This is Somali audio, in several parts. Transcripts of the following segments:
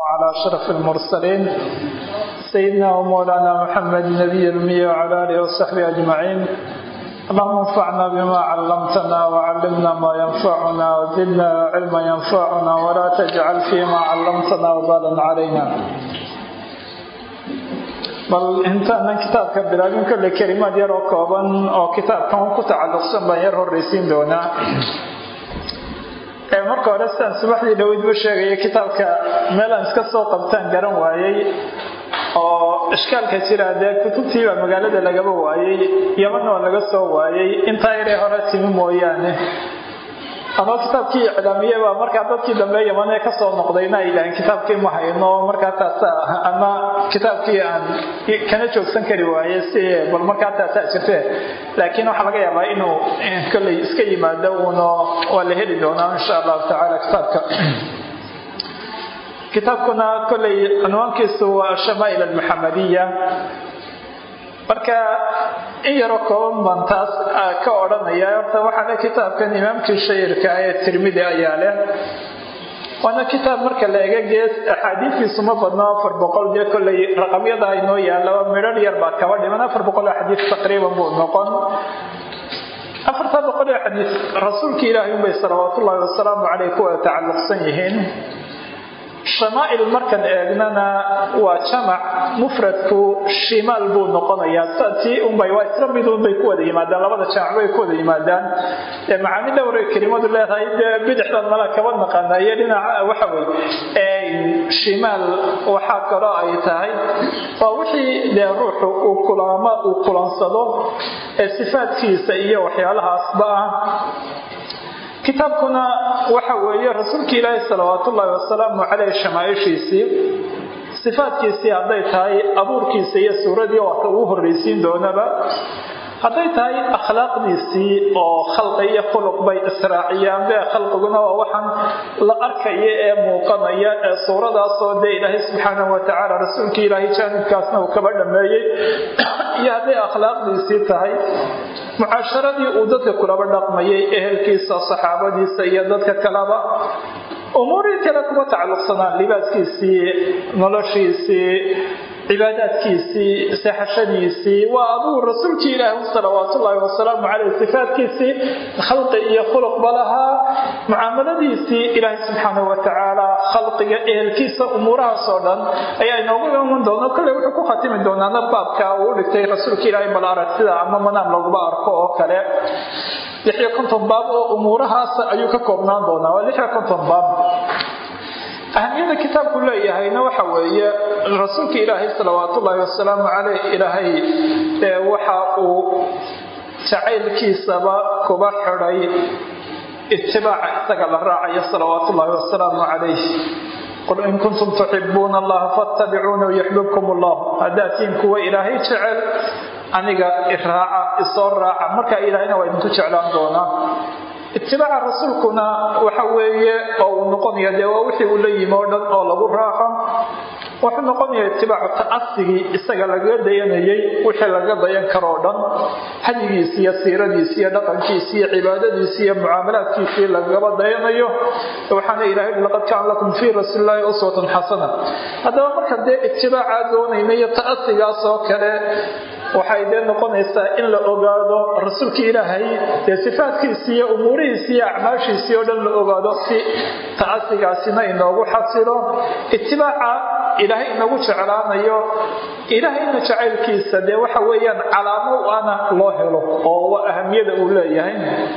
على أشرف المرسلين سيدنا ومولانا محمد النبي الأمي وعلى آله وصحبه أجمعين اللهم انفعنا بما علمتنا وعلمنا ما ينفعنا وزدنا علما ينفعنا ولا تجعل فيما علمتنا وبالا علينا bal intaanan kitaabka bilaabin kolle kelimaad yar oo kooban oo kitaabkan ku tacalluqsan baan yar horreysiin doonaa marka hore sidaan subaxdii dhaweydba sheegaya kitaabka meelaan iska soo qabtaan garan waayey oo ishkaalka jira dee kutubtiibaa magaalada lagaba waayey yamanna waa laga soo waayey intaa yaree hore timi mooyaane ama kitaabkii iclaamiye baa markaa dadkii dambe yamanee kasoo noqdayna ay yidhaaheen kitaabkii ma hayno markaa taasa ama kitaabkii aan kana joogsan kari waaye si bal markaa taasaa jirte laakiin waxaa laga yaabaa inuu kolley iska yimaado uuna waa la heli doonaa insha allahu tacaala kitaabka kitaabkuna kolley cinwaankiisu waa ashamaa'il almuxamadiya marka in yaroo kooban baan taas ka odhanaya horta waxaale kitaabkan imaamkii shayirka ee tirmidi ayaa leh waana kitaab marka la ega gees axaadiistiisu ma badno afar boqol dee kolley raqamyada aynoo yaallaba midhar yar baa kaba dhiman afar boqol oo xadiis taqriiban buu noqon afartaa boqol oo xadiis rasuulka ilaahay unbay salawaatullaahi wasalaamu caleyh ku wada tacalluqsan yihiin shamaa'il markan eegnana waa jamac mufradku shimaal buu noqonayaa tii unbay waa isla mid unbay ku wada yimaadaan labada jamac bay ku wada yimaadaan ee macaani dhowray kelimadu leedahay dee bidixdan mala kaba naqana iyo dhinaca waxa wey shimaal waxaa kaloo ay tahay waa wixii dee ruuxu uu kulaamo uu kulansado ee sifaadkiisa iyo waxyaalahaasba ah kitaabkuna waxa weeye rasuulka ilaahi salawaatullaahi wasalaamu caleyh shamaaishiisii sifaadkiisii hadday tahay abuurkiisa iyo suuradii waata ugu horreysiin doonaba hadday tahay akhlaaqdiisii oo khalqi iyo khuluq bay israaciyaan be khalqiguna waa waxaan la arkaya ee muuqanaya ee suuradaasoo dee ilaahay subxaanahu watacaala rasuulkii ilaahay jaanibkaasna uu kaba dhameeyey iyo hadday akhlaaqdiisii tahay mucaasharadii uu dadka kulaba dhaqmayay ehelkiisa saxaabadiisa iyo dadka kaleba umuurii kale kuma tacalluqsanaan libaaskiisii noloshiisii cibaadaadkiisii seexashadiisii waa aduu rasuulkii ilaahi salawaatullaahi wasalaamu caleyh sifaadkiisii khalqi iyo khuluqba lahaa mucaamaladiisii ilaahay subxaanahu watacaala khalqiga ehelkiisa umuurahaasoo dhan ayaa inoogu iman doona kolley wuxuu ku khatimi doonaana baabka uu dhigtay rasuulka ilaahay bal arag sida ama manaam laguba arko oo kale lixiyo konton baab oo umuurahaas ayuu ka koobnaan doonaa waa lixiyo konton baab ahamiyada kitaabku leeyahayna waxa weeye rasuulka ilaahay salawaatullaahi wasalaamu caleyh ilaahay waxa uu jacaylkiisaba kuba xidhay itibaaca isaga la raacayo salawaatullaahi wasalaamu calayh qul in kuntum tuxibuuna allaha fattabicuuna yuxbibkum allah haddaad tihiin kuwa ilaahay jecel aniga iraaca isoo raaca markaa ilaahayna waa idinku jeclaan doonaa itibaaca rasuulkuna waxa weeye oo uu noqonaya dee waa wixii uu la yimi oo dhan oo lagu raaco wuxuu noqonaya itibaacu ta'asigii isaga lagaga dayanayay wixii laga dayan karoo dhan hadigiisi iyo siiradiisi iyo dhaqankiisi iyo cibaadadiisi iyo mucaamalaadkiisii lagaba dayanayo waxaana ilahay laqad kaana lakum fii rasuulillaahi uswatun xasana haddaba marka dee itibaaca doonayna iyo ta'asigaas oo kale waxay dee noqonaysaa in la ogaado rasuulka ilaahay dee sifaadkiisii iyo umuurihiisii iyo acmaashiisii oo dhan la ogaado si ta'asigaasina inoogu xasilo itibaaca ilaahay inagu jeclaanayo ilaahayna jacaylkiisa dee waxa weeyaan calaamo ana loo helo oo waa ahamiyada uu leeyahay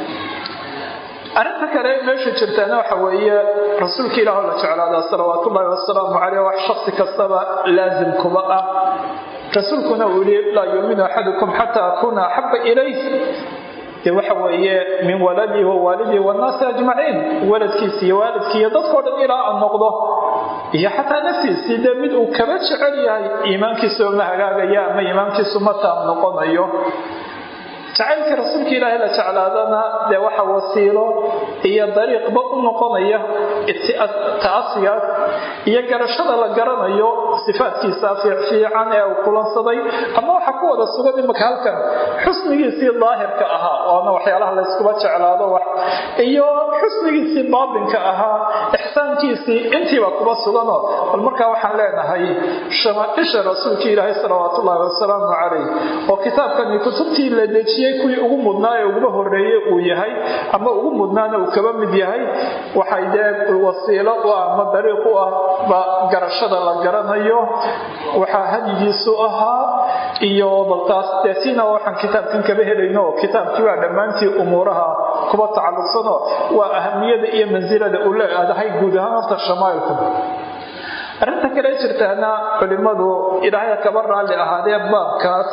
arrinta kale meesha jirtaana waxa weeye rasuulka ilaah la jeclaadaa salawaatullaahi wasalaamu caleyh wax shaksi kastaba laasim kuba ah rasuulkuna uu yihi laa yuuminu axadukum xataa akuuna axaba ilayh dee waxa weeye min waladii wa waalidii wannaasi ajmaciin waladkiisi iyo waalidkii iyo dadkao dhan ilaa aan noqdo iyo xataa naftiisii dee mid uu kaba jecel yahay iimaankiisa ma hagaagaya ama iimaankiisu ma taam noqonayo jacaylkii rasuulka ilaahay la jeclaadana dee waxa wasiilo iyo dariiqba u noqonaya ta'asigaas iyo garashada la garanayo sifaadkiisa fiicfiican ee uu kulansaday ama waxa ku wada sugan imaka halkan xusnigiisii daahirka ahaa waana waxyaalaha layskuba jeclaado wax iyo xusnigiisii baatinka ahaa ixsaankiisii intiiba kuba suganoo bal markaa waxaan leenahay shamaaisha rasuulka ilaahay salawaatu ullaahi wasalaamu calayh oo kitaabkani kutubtii la dejiyey kuwii ugu mudnaa ee uguba horeeye uu yahay ama ugu mudnaana uu kaba mid yahay waxay dee wasiilo u ah ama dariiq u ah ba garashada la garanayo waxaa hadyigiisu ahaa iyo balkaas deetina waxaan kitaabkan kaba helayno oo kitaabkii baa dhammaantii umuuraha kuba tacalluqsano waa ahamiyada iyo mansilada uu leedahay guud ahaan horta shamaailku arrinta kale jirtaana culimmadu ilaahay kaba raalli ahaadee baabkaas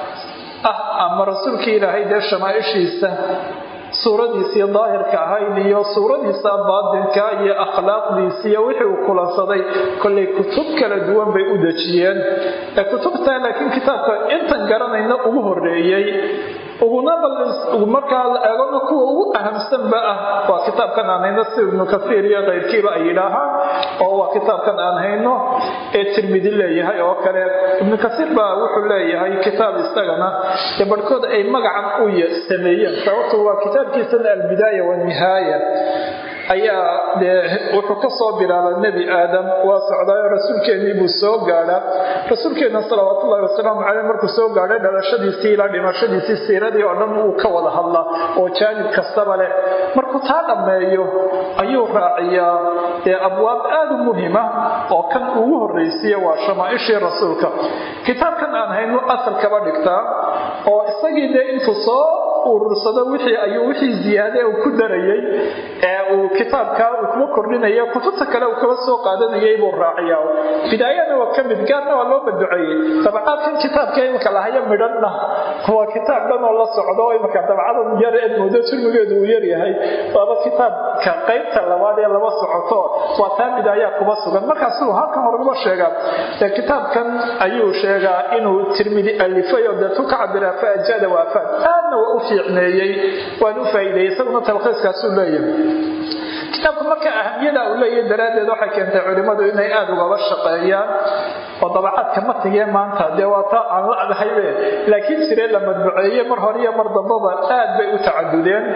ah ama rasuulkii ilaahay dee shamaaishiisa suuradiisii daahirka ahayd iyo suuradiisa baatinka iyo akhlaaqdiisi iyo wixii uu kulansaday kollay kutub kala duwan bay u dejiyeen ee kutubtaa laakiin kitaabka intan garanayna ugu horeeyey uguna markaa la eegona kuwa ugu ahamsanba ah waa kitaabkan aan hayno si ibnu kasiir iyo keyrkiiba ay yidhaahaan oo waa kitaabkan aan hayno ee tirmidi leeyahay oo kale ibnu kasiir baa wuxuu leeyahay kitaab isagana ee barhkood ay magacan u sameeyeen sababtu waa kitaabkiisana albidaaya wanihaaya ayaa dee wuxuu ka soo bilaaba nebi aadam waa socdaayo rasuulkeennii buu soo gaadhaa rasuulkeenna salawaatullahi wasalaamu caleyh markuu soo gaadhay dhalashadiisii ilaa dhimashadiisii siiradii oo dhan wuu ka wada hadlaa oo jaanib kastaba leh markuu taa dhammeeyo ayuu raaciyaa dee abwaab aad u muhima oo kan ugu horraysiiya waa shamaaishii rasuulka kitaabkan aan haynu asal kaba dhigtaa oo isagii dee intuu soo urursado wixii ayuu wixii ziyaade uu ku darayay ee uu kitaabkaa uu kuma kordhinaya kutubta kale uu kaba soo qaadanayay buu raaciyaa bidaayana waa ka mid gaarna waa loo baduceeyey dabcaadkan kitaabka imika lahaya midhanna waa kitaab dhan oo la socdo imika dabcadan yar eed moodo turmigeedu uu yaryahay waaba kitaabka qaybta labaad ee laba socoto waa taa bidaayaa kuba sugan markaasuu halkan horguma sheegaa ee kitaabkan ayuu sheegaa inuu tirmidi alifay oo deetu ka cabira faajada waafaad aadna waa u fiicneeyey waan u faa'iideeyey isaguna talkhiiskaasuu leeyahay kitaabku marka ahamiyada uu leeyahay daraaddeed waxay keentay culimmadu inay aada ugaba shaqeeyaan oo dabacaadka matigee maanta dee waa taa aan la adhaybe laakiin jiree la madbuceeye mar hore iyo mar dambaba aad bay u tacadudeen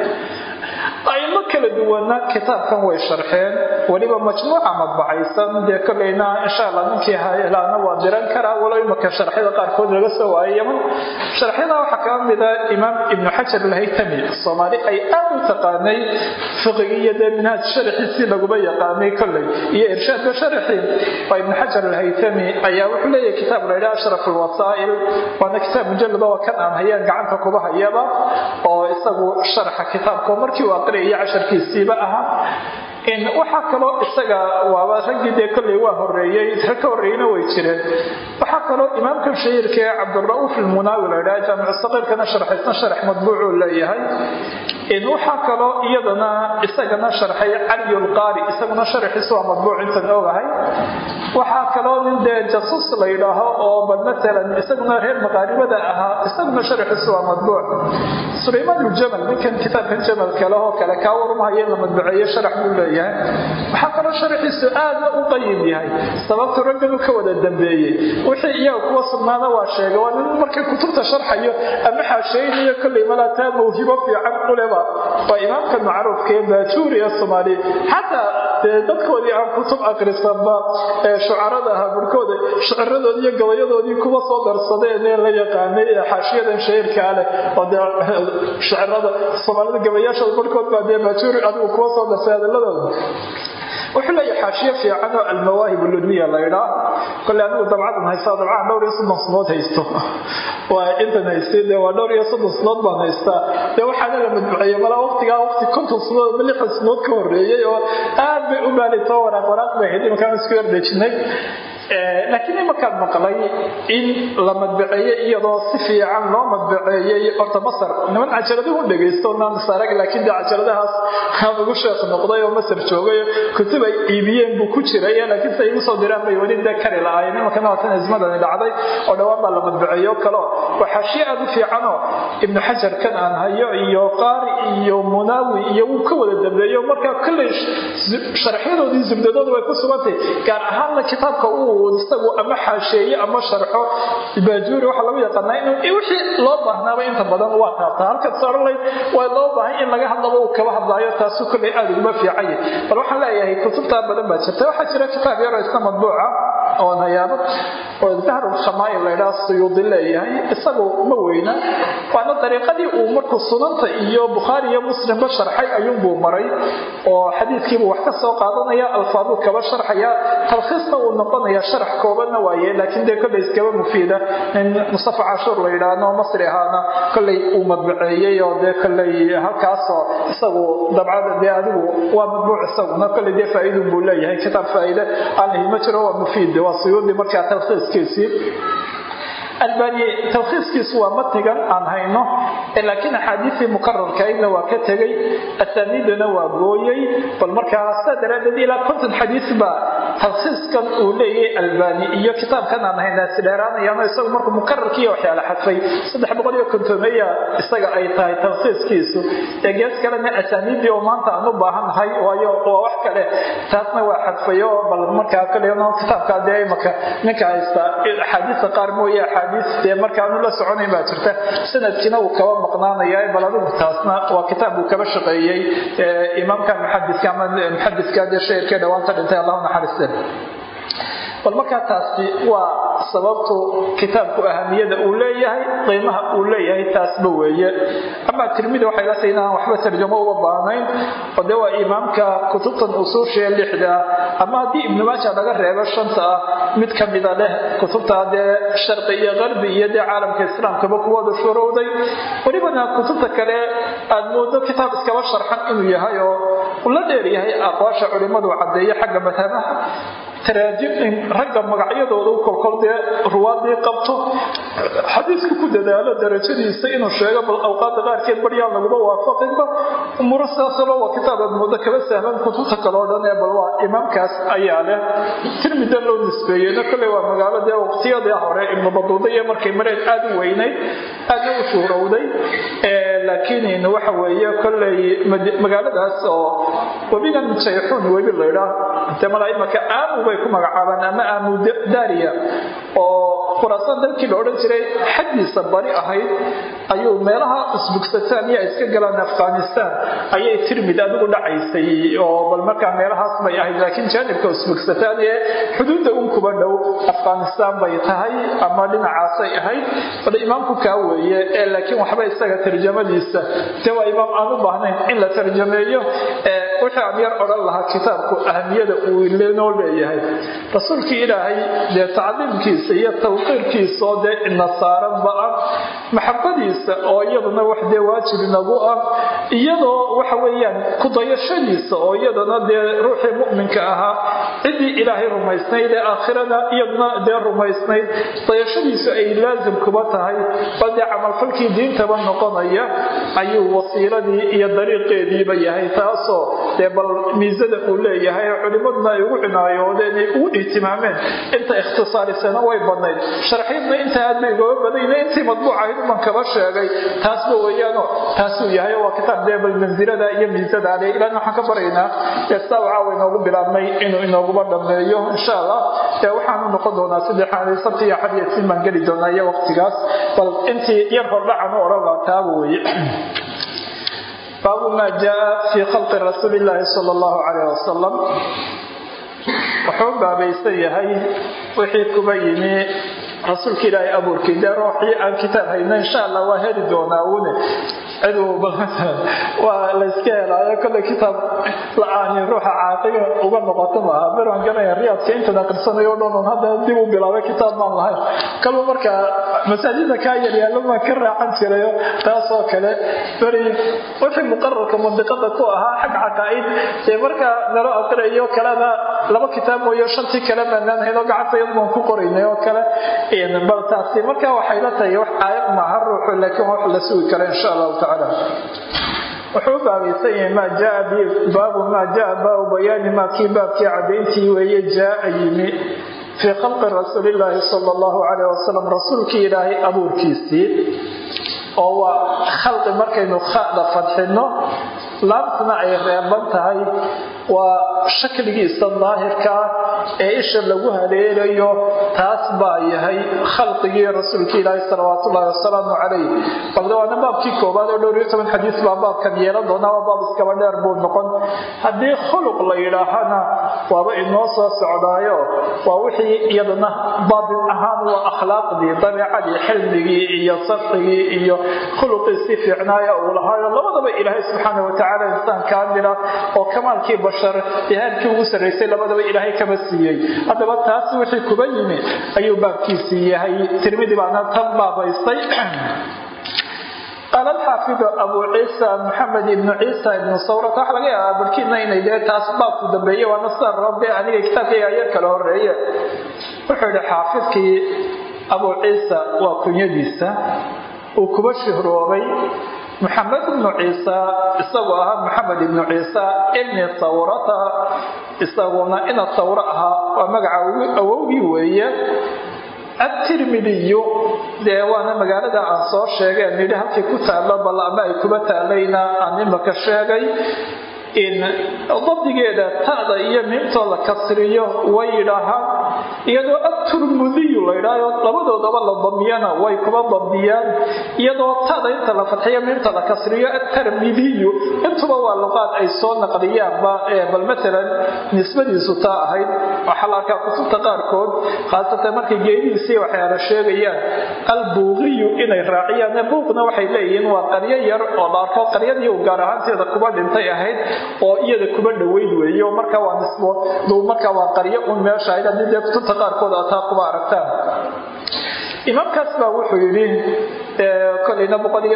aimo kala duwana kitaabkan way sharxeen weliba majmuuca madbacaysan dee kolleyna insha allah ninkii helaana waa diran karaa walo imaka sharxyada qaarkood laga soo waayay yaman sharxyada waxaa kaba mida imaam ibnu xajar alhaytami soomaali ay aad u taqaanay fiqigi iyo dee minhaaj sharaxiisii laguma yaqaanay kolley iyo irshaadka sharaxii waa ibnu xajar alhaytami ayaa wuxuu leeyahay kitaab la yidhaha ashraf alwasaa'il waana kitaab mujallada waa kan aan hayaan gacanta kuba hayaba oo isagu sharaxa kitaabka markii uu aqriyaya casharkiisiiba ahaa waxaa kaloo isaga waaba raggii dee kolley waa horeeyey rag ka horreeyeyna way jireen waxaa kaloo imaamkan shahiirka ee cabdira'uuf ilmunaawi la yidhaha jaamicu saqiirkana sharxaysan sharax madbuucuu leeyahay waxaa kaloo iyadana isagana sharxay caliyulqaari isaguna sharaxiisu waa madbuuc intan ogahay waxaa kaloo nin dee jasus la yidhaaho oo bal matalan isaguna reer maqaaribada ahaa isaguna sharaxiisu waa madbuuc sulaymaan uljamal ninkan kitaabkan jamalka lehoo kale kaa warumahaya in la madbuceeye sharax buu leeyahay waxaa kaloo sharaxiisu aadna u qayim yahay sababtu ragganu ka wada dambeeyey wixii iyaga kuwa sugnaana waa sheegay waa nin markay kutubta sharxayo ama xaasheynayo kolley malaataa mawhibo fiican uleba waa imaamka macruufka ee baajuuri ee soomaaliya xataa dee dadkoodii aan kutub akrisanba ee shucarada ahaa barhkooda shiciradoodii iyo gabayadoodii kuwa soo darsadeen ee la yaqaanay ee xaashiyadan shahiirkaa leh oo dee shicirada soomaalida gabayaashooda barhkood baa dee baajuuri adigu kuwa soo darsay hadaladooda wuxuu leeyahay xaashiyo fiican oo almawaahib ludmiya la ydhaa kole anigu dabcadan haysta dabcahan dhowr iyo soddon sanood haysto waa intan haystay dee waa dhowr iyo soddon sanood baan haystaa dee waxaana la madbuceeye malaa waqtigaa waqti konton sanood ama lixdan sanood ka horreeyey oo aad bay u baalito waraaq waraaq bay ahayd imankaan isku yardhejinay laakiin imankaan maqlay in la madbaceeyey iyadoo si fiican loo madbaceeyey horta masar niman cajaladahu dhegaysto naanasarag laakiin dee cajaladahaas aan ugu sheekh noqday oo masar joogay kutub ay iibiyeen buu ku jiray laakiin si ay igu soo diraan bay weli dee kari lahaayeen imankana waatan azmadani dhacday oo dhowaan baa la madbaceeyo kaleo waa xaashiye aad u fiicanoo ibnu xajar kan aan hayo iyo qaari iyo munaawi iyo wuu ka wada dambeeyo markaa kolley sharxyadoodii zubdadoodu way ku sugantay gaar ahaanna kitaabka uu uu isagu ama xaasheeye ama sharxo baajuuri waxaa lagu yaqaanaa inuu wixii loo baahnaaba inta badan waa taabtaa halkaad sooralay waa loo baahay in laga hadlaba uu kaba hadlaayo taasu kolley aada uguma fiicanya bal waxaan leeyahay kutubtaa badan baa jirta waxaa jira kitaab yaroo isna madbuuca oo nayaabo oo dahru shamaa'il laydhaha suyuudi leeyahay isagu ma weyna waana dariiqadii uu markuu sunanta iyo bukhaari iyo muslimba sharxay ayuunbuu maray oo xadiidkiibuu wax ka soo qaadanaya alfaaduu kaba sharxaya talkhiisna uu noqonaya sharax koobanna waaye laakiin dee kolley iskaba mufiida in mustafa cashuur la yidhaahno masri ahaana kolley uu madbaceeyey oo dee kolley halkaasoo isagu dabcada dee adigu waa madbuuc isaguna kolley dee faa'iidun buu leeyahay kitaab faa'iide aan lahi ma jiro waa mufiid waa suyuudi markaa talkhiiskiisii albani talkhiiskiisu waa matigan aan hayno laakiin axaadiistii mukararkaydna waa ka tegey asaaniidana waa gooyey bal markaa saa daraaddeed ilaa konton xadiis baa talkhiiskan uu leeyahay albani iyo kitaabkan aan hayna isdheeraanayaano isagu markuu mukararkiiyo waxyaala xadfay saddex boqol iyo kontomeya isaga ay tahay talkhiiskiisu ee gees kalena asaaniiddii oo maanta aan u baahannahay waayo waa wax kale taasna waa xadfayo bal markaa kaleeno kitaabka dee imaka ninka haysta axaadiista qaar mooye dee markaanu la soconayn baa jirta sanadkiina uu kaba maqnaanaya bal adigu taasna waa kitaab uu kaba shaqeeyey imaamka muxadiska ama muxadiska dee shairkee dhawaanta dhintay allahu naxariiste bal markaa taasi waa sababtu kitaabku ahamiyada uu leeyahay qiimaha uu leeyahay taasba weeye amaa tirmidi waxay la tahay inaan waxba tarjamo uga baahnayn oo dee waa imaamka kutubtan usuushaee lixda ah ama haddii ibnu maaja laga reebo shanta ah mid ka mida leh kutubta dee sharqi iyo qarbi iyo dee caalamka islaamkaba kuwada shurowday welibana kutubta kale aad moodo kitaab iskaba sharxan inuu yahay oo uu la dheer yahay aqwaasha culimmadu caddeeyo xagga madhabaha taraajim ragga magacyadooda u kolkol dee ruwaadii qabto xadiisku ku dadaalo darajadiisa inuu sheego bal awqaada qaarkeed baryaan laguma waafaqinba umuro sidaasalo waa kitaab aad moodo kaba sahlan kutubta kaleo dhan ee bal waa imaamkaas ayaa leh tirmida loo nisbeeyeyna kolley waa magaalo dee waqtiyadii hore ibnu baduuda iyo markay mareen aada u weynayd aadna u shuhrowday laakiin waxa weeye kolley magaaladaas oo webigan jayxuun webi laydhaa dee malaaimaka aamu bay ku magacaabaan ama aamu daariya oo khuraasaan dalkii la odhan jiray xaggiisa bari ahayd ayuu meelaha usbugsataan iyo iska galaan afghanistan ayay tirmid adigu dhacaysay oo bal markaa meelahaas bay ahayd laakiin jaanibka usbugsataan ee xuduudda un kuba dhow afghanistan bay tahay ama dhinacaasay ahayd bal imaamku kaa weeye ee laakiin waxba isaga tarjamadiisa de waa imaam aan u baahnayn in la tarjameeyo wixii aan yar odhan lahaa kitaabku ahamiyada uu lenoo leeyahay rasuulkii ilaahay dee tacdiimkiisa iyo tawqiirkiisa oo dee ina saaranba ah maxabadiisa oo iyaduna wax dee waajib inagu ah iyadoo waxa weeyaan kudayashadiisa oo iyadana dee ruuxii mu'minka ahaa ciddii ilaahay rumaysnayd ee aakhirada iyaduna dee rumaysnayd dayashadiisu ay laasim kuba tahay bal dee camalfalkii diintaba noqonaya ayuu wasiiladii iyo dariiqeediiba yahay taasoo dee bal miisada uu leeyahay culimaduna ay ugu cinaayoodeen ay ugu ihtimaameen inta ikhtisaarisana way badnayd sharxiyadna inta aad bay ugaba badayna intii madbuucahayd uman kaba sheegay taasba weeyaano taasuu yahay waa kitaab dee bal mansilada iyo miisada ale ilaana waxaan ka baraynaa dee sidaa waxaa inoogu bilaabnay inuu inooguba dhameeyo insha allah dee waxaanu noqon doonaa saddexaad sabti iyo xad iyo siin baan geli doonaa iyo waqtigaas bal intii yar hordhacan u odhan laa taaba weeye baabu maa jaa fii khalqi rasuuli illaahi sala allahu calayh wasalam wuxuu baabaysan yahay wixii kuba yimi rasuulka ilaahay abuurkii dee ruuxii aan kitaab hayno insha allah waa heli doonaa une ciduu waa layska helaayo kolley kitaab la-aani ruuxa caaqiga uga noqoto maaha beraan garanaya riyaadka intan aqrisanayo o dhan on hadda dib u bilaabay kitaab maan lahayn kalba markaa masaajida kaa yaryaallo maan ka raacan jirayo taasoo kale beri wixii muqararka mandiqada ku ahaa xag caqaa'id dee markaa nalo aqriyayo kalena laba kitaab mooyo shantii kale maanaan hayno gacantayad baan ku qoraynay oo kale bal taasi marka waxay la tahay wax aayad maaha ruuxu laakiin wax la sugi kara insha allahu tacaala wuxuu u baabaysan yahay maa jaa baabu maa jaa baabu bayaani maa kii baabkii cadayntii weeye jaaa yimi fii khalqi rasuulillaahi sala allahu calayh wasalam rasuulkii ilaahay abuurkiisii oo waa khalqi markaynu khada fadxino laabtuna ay reeban tahay waa shakligiisa daahirkaa ee isha lagu haleelayo taas baa yahay khalqigii rasuulka ilaahi salawaatullahi wasalaamu calayh balde waana baabkii koobaad oo dhowr iyo toban xadiis baa baabkan yeelan doonaa waa baab iskaba dheer buu noqon haddii khuluq la yidhaahana waaba inoo soo socdaayo waa wixii iyadana baatin ahaan waa akhlaaqdii dabeecadii xilmigii iyo safxigii iyo khuluqii si fiicnaaya uu lahaayo labadaba ilaahay subxaana watacaala insaan kaamila oo kamaalkii bashar ihaadkii ugu sarraysay labadaba ilaahay kama siiyey haddaba taas wixii kuba yimi ayuu baabkiisii yahay tirmidi baana tan baabaystay qaala alxaafidu abu ciisa maxamed ibnu ciisa ibnu sawrat waxa laga yaabaa barkiina inay dee taas baabku dambeeye waana sida rabbe aniga kitaabkayga ayar kala horeeye wuxuu yihi xaafidkii abu ciisa waa kunyadiisa uu kuba shihroobay maxamed ibnu ciisa isagoo ahaa maxamed ibnu ciisa ibni sawrata isaguna ina sawro ahaa waa magaca awowgii weeye atirmidiyu dee waana magaalada aan soo sheegay aan yidhi halkii ku taalo bal ama ay kuba taalayna aan imaka sheegay in dabdigeeda ta'da iyo miimtoo la kasriyo way yidhaahaan iyadoo aturmudiyu la ydhaaho labadoodaba la damiyana way kuba damdiyaan iyadoo ta'da inta la fadxiyo miimta la kasriyo atarmidiyu intuba waa luqaad ay soo naqliyaanba bal matalan nisbadiisu taa ahayd waxaa la arkaa kutubta qaarkood khaasatan markay geedihiisii waxyaala sheegayaan albuuqiyu inay raaciyaan buuqna waxay leeyihiin waa qaryo yar oo la arko qaryadii uu gaar ahaanteeda kuba dhintay ahayd oo iyada kuba dhoweyd weeye oo markaa waa nisbo markaa waa qaryo un meesha ahayd haddii dee kutubta qaarkood ataa kuba aragtaan imaamkaas baa wuxuu yidhi kolayna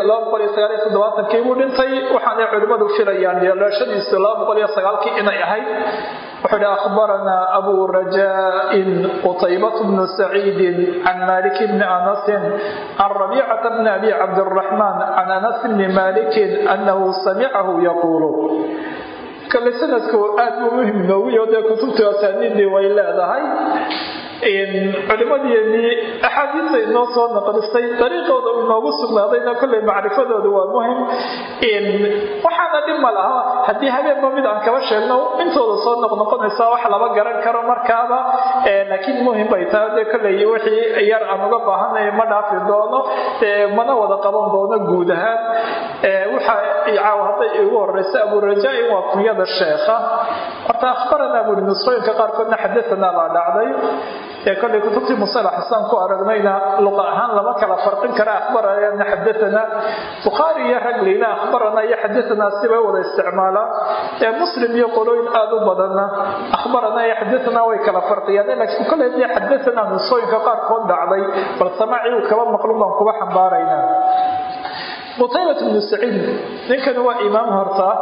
kii buu dhintay waxaanay culimmadu filayaan yeelashadiisu kii inay ahayd wuxuu hi akhbaranaa abu rajaain qutaybat bnu saciidin can malik bni anasin can rabiicata bni abi cabdiraxmaan can anas bni malikin anahu samicahu yaquulu kale sanadku aad buu muhim nooguyo dee kutubta asaaniidii way leedahay culimadeenii axaadiista inoo soo naqlistay dariiqooda uu inoogu sugnaadayna kolley macrifadooda waa muhim waxaana dhib ma laha haddii habeenba mid aan kaba sheegno intooda soo noqnoqonaysa wax laba garan karo markaaba laakiin muhim bay tahay dee kolley wixii yar aan uga baahanay ma dhaafi doono mana wada qaban doono guud ahaan waxa caaw hadday igu horeysa aburajaa-in waa kunyada sheekha horta akhbaranaa buri nusqooyinka qaarkoodna xadaanaa baa dhacday ee kollay kutubtii musalax xasaan ku aragnayna luqa ahaan lama kala farqin kara akhbarana xadaanaa bukhaari iyo raglina akhbarana iyo xadaanaa sibay wada isticmaalaan ee muslim iyo qolooyin aada u badanna akhbarana iyo xadaanaa way kala farqiyaan laakiin kollay dee xadaanaa nusqooyinka qaarkood dhacday bal samaacii uu kaba maqlun baan kuba xambaaraynaa qutaybat bnu saciid ninkani waa imaam hortaa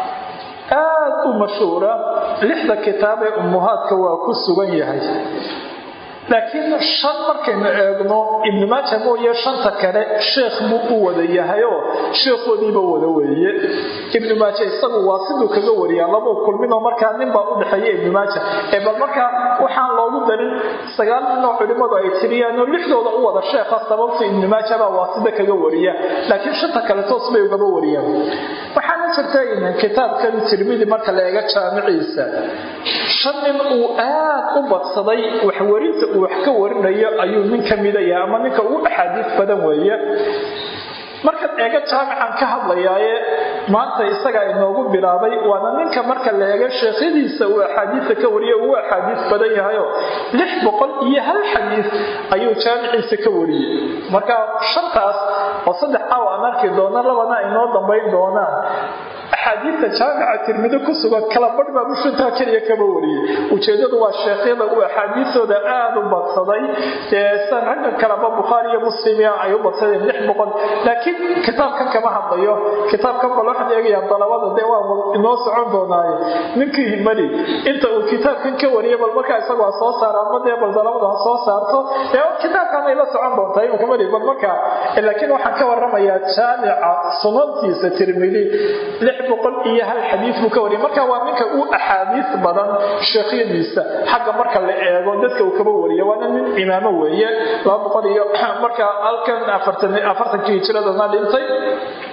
aad u mashhuura lixda kitaab ee ummuhaadka waa ku sugan yahay laakiin shan markaynu eegno ibnu maaja mooye shanta kale sheekh buu u wada yahayoo sheekhoodiiba wada weeye ibnu maaja isagu waa siduu kaga wariyaa labuu kulminoo markaa ninbaa u dhexeeya ibnu maaja ee bal markaa waxaan loogu darin sagaal ninoo culimmadu ay tiriyaanoo lixdooda u wada sheekha sababta ibnu maaja baa waa sida kaga wariya laakiin shanta kale toos bay ugaba wariyaan waxaana jirta kitaabkan tirmidi marka la eega jaamiciisa shan nin uu aad u badsaday waxwarinta uu wax ka warinayo ayuu nin ka mida yahay ama ninka ugu axaadiis badan weeye markaad eega jaamican ka hadlayaaye maanta isagaa inoogu bilaabay waana ninka marka la eega sheekhadiisa uu axaadiisa ka wariye ugu axaadiis badan yahayo lix boqol iyo hal xadiis ayuu jaamiciisa ka wariyey marka shantaas oo saddex caaw aan arki doono labana inoo dambayn doonaan axaadiista jaamica tirmido ku sugan kala badh baa bushantaa keliya kama wariyey ujeedadu waa sheekhyada uu axaadiistooda aada u badsaday san ragga kaleba bukhaari iyo muslimia ay u badsadeen lix boqol laakiin kitaabkan kama hadlayo kitaabkan bal waxaan eegayaa dalabada dee waa inoo socon doonaaye ninkii himali inta uu kitaabkan ka wariyay bal markaa isagu ha soo saara ama dee bal dalabadu ha soo saarto dee kitaabkan ay la socon doontaa imika mali bal markaa laakiin waxaan ka waramayaa jaamica sunantiisa tirmidi lix boqol iyo hal xadiis buu ka wariyay marka waa ninka uu axaadiis badan sheekhyadiisa xagga marka la eego dadka uu kaba wariya waana nin imaamo weeye laba boqol iyo marka halkan afartankii hijiradana dhintay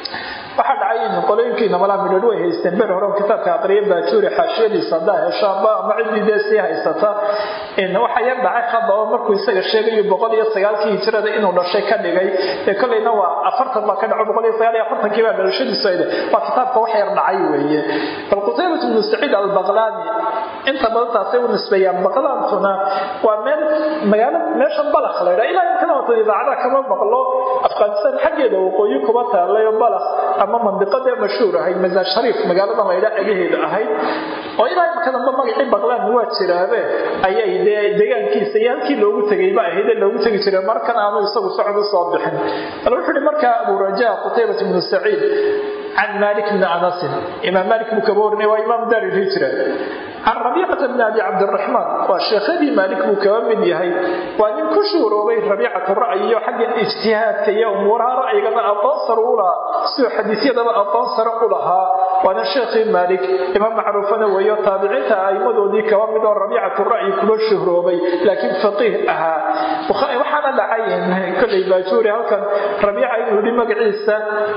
waxaa dhacay in qolooyinkiina malaa midhadh way haysteen ber hore kitaabka aqriya baajuuri xaashiyadiisa haddaa heshaanba ama ciddii dee sii haysata waxaa yar dhacay hadda oo markuu isaga sheegayo boqol iyo sagaalkii hijrada inuu dhashay ka dhigay ee kolleyna waa afartan baa ka dhaco boqol iyo sagaal iyo afartankii baa dhalashadiisu ayda waa kitaabka wax yar dhacay weeye bal qutaybat ibnu saciid albaqlaani inta badan taasay u nisbeeyaan baqlaantuna waa meel magaalo meesha balakh la ydhaa ilaa imkana wata idaacada kama maqlo afghanistan xaggeeda waqooyi kuma taalayo balakh ama mandiqadee mashhuur ahayd masaar shariif magaalada la ydhaa agaheeda ahayd oo ilaa imkanaba magacii baqlaan waa jiraabe ayay dee deegaankiisa iyo halkii loogu tegayba ahaydee loogu tegi jiray markan aanu isagu socod u soo bixin bal wuxuu ihi markaa abu rajaa qutaybat ibnu saciid can malik bni anasin imaam malik buu kaba warinay waa imaam daar ilhijra can rabiicata bni abi cabdiraxmaan waa sheekhadii maalik buu kaba mid yahay waa nin ku shuuroobay rabiicatu ra'yi iyo xagga ijtihaadka iyo umuuraha ra'yigana aqoon sare u lahaa siduu xadiisyadaba aqoon sare u lahaa waana sheekhii maalik imaam macruufana weeyo taabiciinta a'immadoodii kaba mid oo rabiicatu ra'yi kuba shuhroobay laakiin faqiih ahaa waxaana dhacay kolley baajuuri halkan rabiica inuu yidhi magaciisa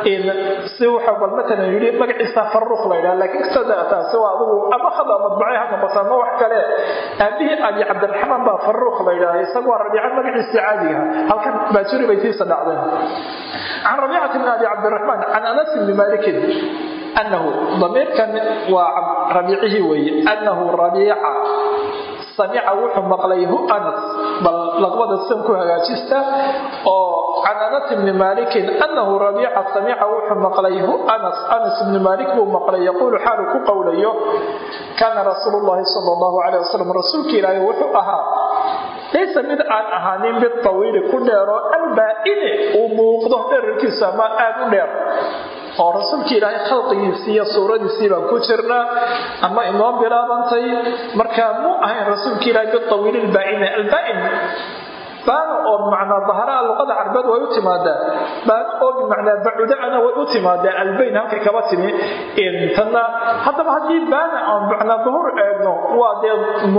si wuxuu bal matalan yidhi magaciisa farruuq la yidhaha laakiin sada taasi waa adigu ama khada madbucay ha noqoto ama wax kale aabihii abi cabdiraxmaan baa farruuq la yidhaha isagu waa rabiica magaciisii caadiga halkan baajuuri bay tiisa dhacdeen can rabiicati bni abi cabdiraxmaan can anas bni malikin anahu damiirkan waa rabiicihii weeye anahu rabiica samica wuxuu maqlay hu anas bal laqbada san ku hagaajista oo can anas bni malikin anahu rabiica samica wuxuu maqlay hu anas anas bni malik buu maqlay yaquulu xaalu ku qowlayo kaana rasuulu llahi sala allahu caleyh wasalam rasuulka ilaahay wuxuu ahaa laysa mid aan ahaanin mid tawiili ku dheero albaa'ini uu muuqdo dherarkiisu ama aad u dheer oo rasuulka ilaahay khalqigiisii iyo suuradiisii baan ku jirnaa ama inoo bilaabantay markaa muu ahayn rasuulka ilaahay bitawiili lbaa'ini albaa'in baana oo bimacnaa dahraa luqada carbeed way u timaadaa baana oo bimacnaa bacudacana way u timaadaa albayn halkay kaba timi tanna haddaba haddii baana aan bimacnaa duhur eegno waa dee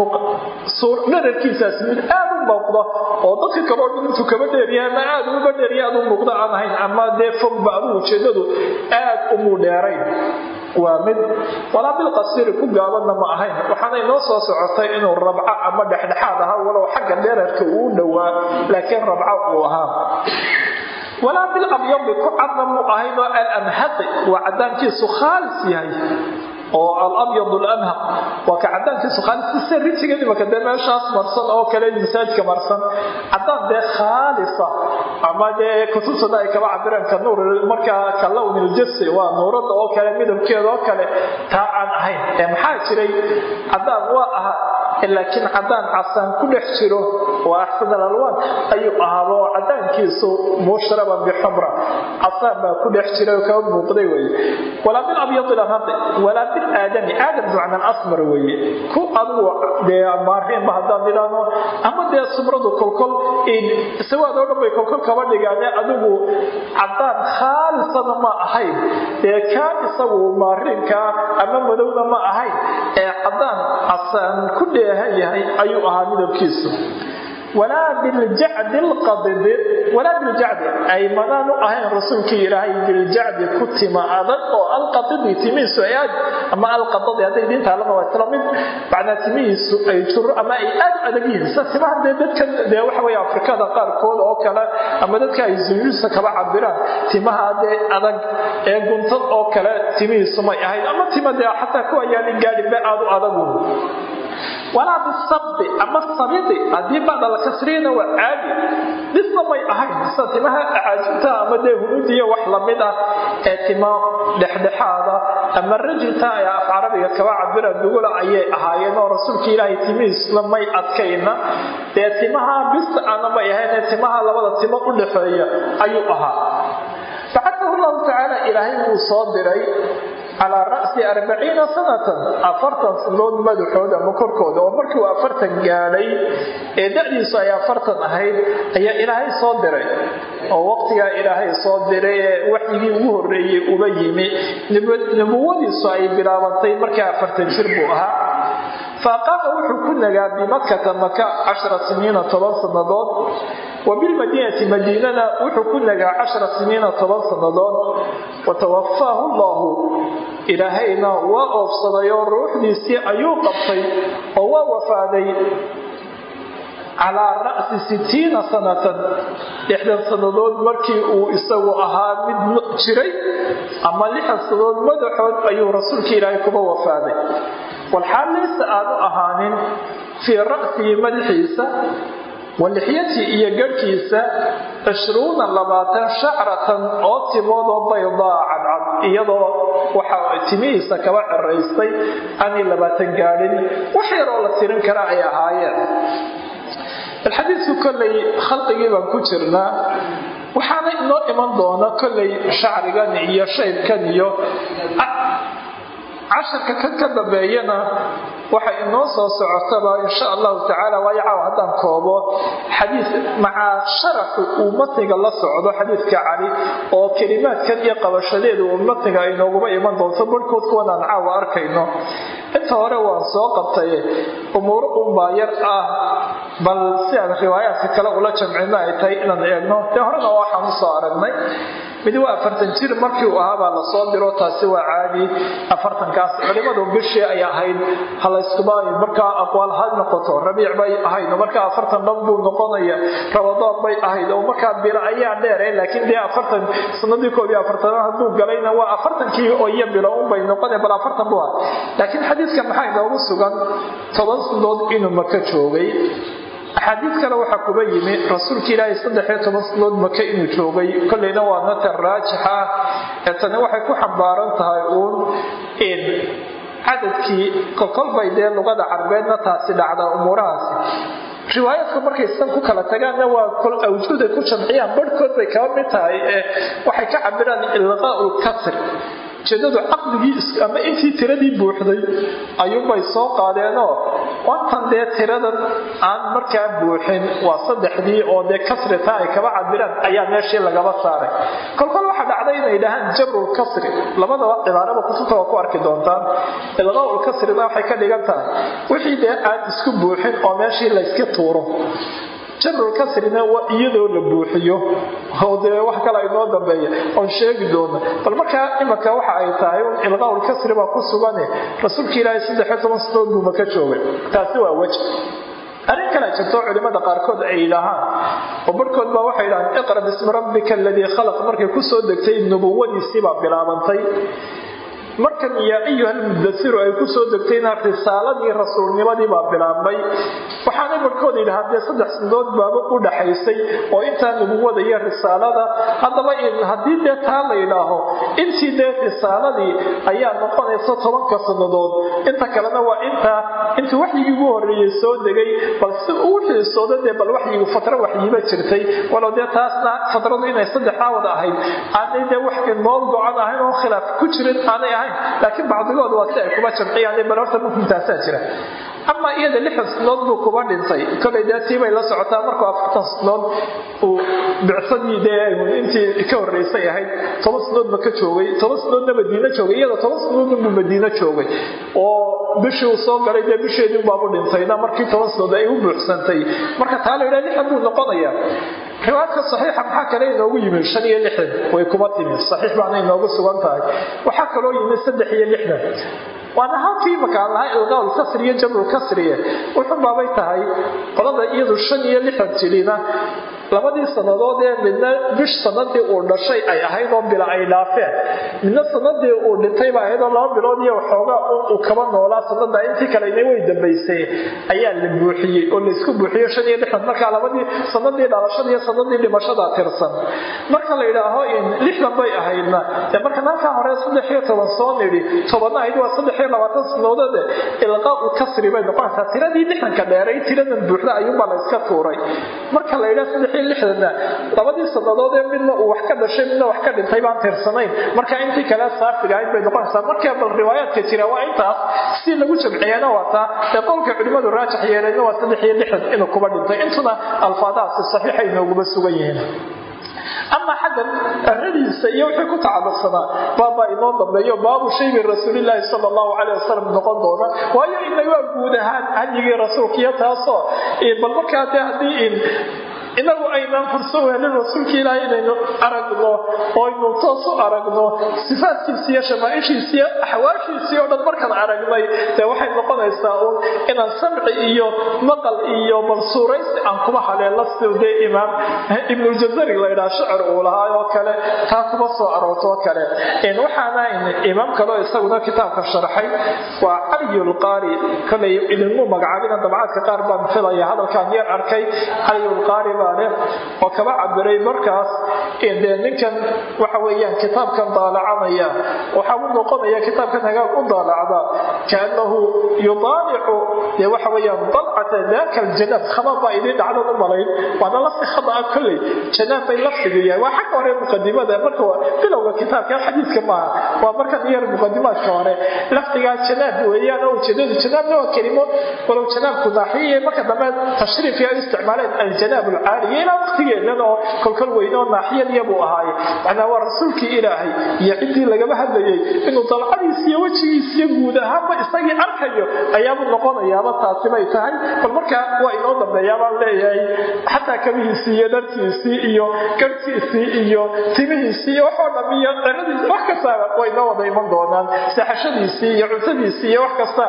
dherarkiisaas mid aad u muuqda oo dadka kaloo dhan intuu kaba dheeryahay ama aad uba dheerya aad u muuqda aan ahayn ama dee fogba adigu ujeedadu aad umuu dheerayn waa mid walaa bilqasiiri ku gaabanna ma ahayn waxaana inoo soo socotay inuu rabco ama dhexdhexaad ahaa walow xagga dheerarka uu dhowaa laakiin rabco uu ahaa walaa bilabyadi ku cadna mu ahayn oo alamhaqi waa cadaankiisu khaalis yahay oo alabyad lamhaq waa ka cadaankiisu khaalis sida rijiga imaka dee meeshaas marsan oo kale masaajka marsan cadaan dee khaalisa ama dee kutubtada ay kaba cabireen ka nuur markaa ka lown iljasi waa nuurada oo kale midabkeeda oo kale taa aan ahayn ee maxaa jiray cadaan waa ahaa laakiin cadaan casaan ku dhex jiro waa axsan alalwaan ayuu ahaaba oo cadaankiisu mushraban bixumra casaan baa ku dhex jira oo kaba muuqday weye walaa bilabyadi lamhaqi walaa bilaadami aadam ducna alasmar weeye ku adugu dee maariinba haddaan idhaahno ama dee sumradu kolkol sawaad oo dhan bay kolkol kaba dhigaane adigu cadaan khaalisana ma ahayn dee kaa isagu maariinkaa ama madowna ma ahayn ee cadaan casaan ku dheehan yahay ayuu ahaa midabkiisu walaa biljacdi lqadidi walaa biljacdi ay madaan u ahayn rasuulkii ilaahay biljacdi ku tima adag oo alqadidi timihiisu ay aad ama alqadadi hadday diintaalana waa isla mid macnaa timihiisu ay juro ama ay aad u adag yihiin sida timaha dee dadkan dee waxa weye afrikada qaarkooda oo kale ama dadka ay zuyuusa kaba cabiraan timaha dee adag ee guntad oo kale timihiisu may ahayn ama tima dee xataa kuwa yaalin gaadhinbe aad u adagu walaa bisabdi ama sabidi haddii bacda la kasriyana waa caadi dhisna may ahayn sida timaha acaajinta ama dee hunuudiyo wax lamid ah ee tima dhexdhexaada ama rajilta ay af carabiga kaba cabira dugula ayay ahaayeen oo rasuulka ilaahay timihiisna may adkayna dee timaha bista ana may ahayn ee timaha labada timo u dhexeeya ayuu ahaa bacadahu llahu tacaala ilaahay wuu soo diray calaa ra'si arbaciina sanatan afartan sanood madaxooda ama korkooda oo markii uu afartan gaadhay ee da'diisu ay afartan ahayd ayaa ilaahay soo diray oo waqtigaa ilaahay soo diray ee waxyigii ugu horreeyey uba yimi nubuwadiisu ay bilaabantay markaa afartan jir buu ahaa faaqaama wuxuu ku nagaa bimakata maka cashara siniina toban sannadood wa bilmadiinati madiinana wuxuu ku nagaa cashara siniina toban sannadood watawafaahu allahu ilaahayna waa oofsaday oo ruuxdiisii ayuu qabtay oo waa wafaaday calaa ra'si sitiina sanatan lixdan sannadood markii uu isagu ahaa mid jiray ama lixdan sannadood madaxood ayuu rasuulka ilaahay kuba wafaaday walxaal laysa aanu ahaanin fii ra'sihi madaxiisa walixyatii iyo garhkiisa cishruuna labaatan shacratan oo timoodoo baydaa cadcad iyadoo waxa timihiisa kaba ceraystay aanay labaatan gaadhin wax yaroo la tirin kara ay ahaayeen alxadiidku kollay khalqigii baan ku jirnaa waxaana inoo iman doona kollay shacrigan iyo shaybkan iyo casharka kan ka dambeeyana waxa inoo soo socotaba insha allahu tacaala waayo caaw haddaan koobo xadiis macaa sharaxu uu matniga la socdo xadiidka cali oo kelimaadkan iyo qabashadeedu uu matniga ay nooguba iman doonto barhkood kuwanaan caawa arkayno inta hore waan soo qabtay umuuro unbaa yar ah bal si aan riwaayaadka kale ula jamcino ay tahay inaan eegno dee horena waxaan usoo aragnay mid waa afartan jir markii uu ahaabaa lasoo diro taasi waa caadi afartankaas culimadu bishii ay ahayd halayskuba markaa aqwaal ha noqoto rabiic bay ahayd oo markaa afartan dhan buu noqonaya rabadaan bay ahayd oo markaa bilo ayaa dheere laakiin dee afartan sanadii koob iyo afartanaad hadduu galayna waa afartankii oo iyo bilo unbay noqona bal afartan bu ah laakiin xadiidka maxaa inoogu sugan toban sanadood inuu maka joogay axaadiid kale waxaa kuba yimi rasuulka ilaahay saddexiyo toban sanadood maka inuu joogay kolleyna waa natar raajix ah ee tani waxay ku xambaaran tahay uun in cadadkii kolkolbay dee luqada carbeedna taasi dhacda umuurahaasi riwaayaadku markay san ku kala tagaanna waa kol awjuuday ku jamciyaan barhkood bay kaba mid tahay ee waxay ka cabiraan ilqaau lkasr ujeedadu caqligii ama intii tiradii buuxday ayuunbay soo qaadeenoo wantan dee tiradan aan markaa buuxin waa saddexdii oo dee kasrita ay kaba cabiraan ayaa meeshii lagaba saaray kolkol waxaa dhacday inay dhahaan jabrulkasri labadaba cibaarada kutubta waa ku arki doontaan ilqaaulkasrina waxay ka dhigan tahay wixii dee aan isku buuxin oo meeshii layska tuuro jabrulkasrina waa iyadoo la buuxiyo oo dee wax kale inoo dambeeya oon sheegi doona bal markaa imanka waxa ay tahay un ilqaaulkasri baa ku sugane rasuulka ilaahay saddexiyo toban sanadood buu maka joogay taasi waa wej arrin kale jirto culimada qaarkood ay yidhaahaan oo barhkood baa waxay yidhahaan iqra bismi rabbika aladii khalaq markay kusoo degtay nubuwadiisii baa bilaabantay markan yaa ayuha almudasiru ay ku soo degtayna risaaladii rasuulnimadii baa bilaabmay waxaanay barhkood yidhahaa dee saddex sanadood baaba u dhaxaysay oo intaa nubuwada iyo risaalada haddaba haddii dee taa la yidhaaho intii dee risaaladii ayaa noqonaysa tobanka sannadood inta kalena waa intaa intii waxyigii ugu horreeyey soo degay bal si uu xiisooda dee bal waxyigu fatro waxyiba jirtay walow dee taasna fatradu inay saddexdaa wada ahayd aanay dee wax nool go-an ahayn oo khilaaf ku jirin aanay ahayn laakiin bacdigood waa si ay kuba jamciyaan bal horta mumkintaasaa jira ama iyada lixdan sanadood buu kuba dhintay kolay dee tiibay la socotaa markuu afartan sanadood uu bicsadii dee intii ka horreysay ahayd toban sanadood maka joogay toban sanadoodna madiino joogay iyada toban sanadoodna buu madiino joogay oo bishii uu soo galay dee bisheedii baabu dhintayna markii toban sanadood ay u buuxsantay marka taa la yidhaha lixdan buu noqonaya riwaayadka saxiixa maxaa kale inoogu yimi shan iyo lixdan way kuma timi saxiix baana inoogu sugan tahay waxaa kaloo yimi saddex iyo lixdan waana halkii makaan lahaa ilqaaul kasriyo jamrul kasriye wuxun baabay tahay qolada iyadu shan iyo lixdan jirina labadii sannadood ee midna bish sanadii uu dhashay ay ahayd oo bila ay dhaafeen midna sanadii uu dhintayba ahayd oo laba bilood iyo waxoogaa uu kaba noolaa sanada intii kalena way dambaysay ayaa la buuxiyey oo laysku buuxiyo shan iyo lixdan markaa labadii sanadii dhalashada iyo sanadii dhimashada tirsan marka la yidhaaho in lixdan bay ahaydna dee markan halkaa hore saddex iyo toban soo nidhi tobanna ahayd waa saddex iyo labaatan sanadoode ilqaau kasri bay noqonaysaa tiradii lixdanka dheeray tiradan buuxda ayuunbaa la iska tuuray marka la yidhaha saddex iyo lixdanna labadii sanadood ee midna uu wax ka dhashay midna wax ka dhintay baan tirsanayn marka intii kale saafiga ahayd bay noqonaysaa marka bal riwaayaadka jira waa intaas si lagu jamciyana waa taa ee qowlka culimmadu raajix yeelayna waa saddex iyo lixdan inuu kuba dhintay intuna alfaadahaasi saxiixa inooguma sugan yihiin ama xaggan aradiisa iyo wixii ku tacalluqsanaa baabaa inoo dambeeyo baabu shaybi rasuulilaahi sala allahu caleyh wasalam noqon doona waayo inagaa guud ahaan hadyigii rasuulka iyo taasoo bal markaa dee haddii in inagu aynaan furso weelin rasuulka ilaahay inaynu aragno oo aynu toos u aragno sifaadkiisa iyo shamaaishiisa iyo axwaashiisii oo dhan markaan aragnay dee waxay noqonaysaa uun inaan samci iyo maqal iyo balsuuraysi aan kuma haleela siduu dee imaam ibnuljazari la ydhaha shicir uu lahaa oo kale taa kuma soo aroorto oo kale waxaana imaam kaleo isaguna kitaabka sharxay waa caliyulqaari kolay idinmu magacaabina dabcaadka qaar baan filaya hadalkaan yar arkay caliyulqaari baa leh oo kaba cabiray markaas dee ninkan waxa weeyaan kitaabkan daalacanaya waxaa u noqonaya kitaabkan hagaag u daalacda kaanahu yudaalicu dee waxa weeyaan dalcata daaka aljanaab khabar baa idiin dhacdan u malayn waana lafti khada ah kolley janaab bay laftigu yahay waa xagga hore muqadimada marka bilowga kitaabka xadiidka maaha waa markan yar muqadimaadka hore laftigaa janaab weeyaan oo ujeedadu janaabna waa kelimo walow janaabku naaxiye marka dambe tashriifka ay isticmaaleen aljanaab alcaaliya ilaa waqtigeedan oo kolkol weyn oo naaxiyadiya buu ahaaye macnaa waa rasuulkii ilaahay iyo ciddii lagaba hadlayay inuu dalcadiis iyo wejigiis iyo guud ahaanba isagii arkayo ayaabuu noqonayaaba taasi bay tahay bal markaa waa inoo dambeeyaa baan leeyahay xataa kabihiisii iyo dharkiisii iyo garhkiisii iyo timihiisii iyo waxoo dham iyo ciradiisi wax kastaaba way inoo wada iman doonaan seexashadiisii iyo cuntadiisii iyo wax kasta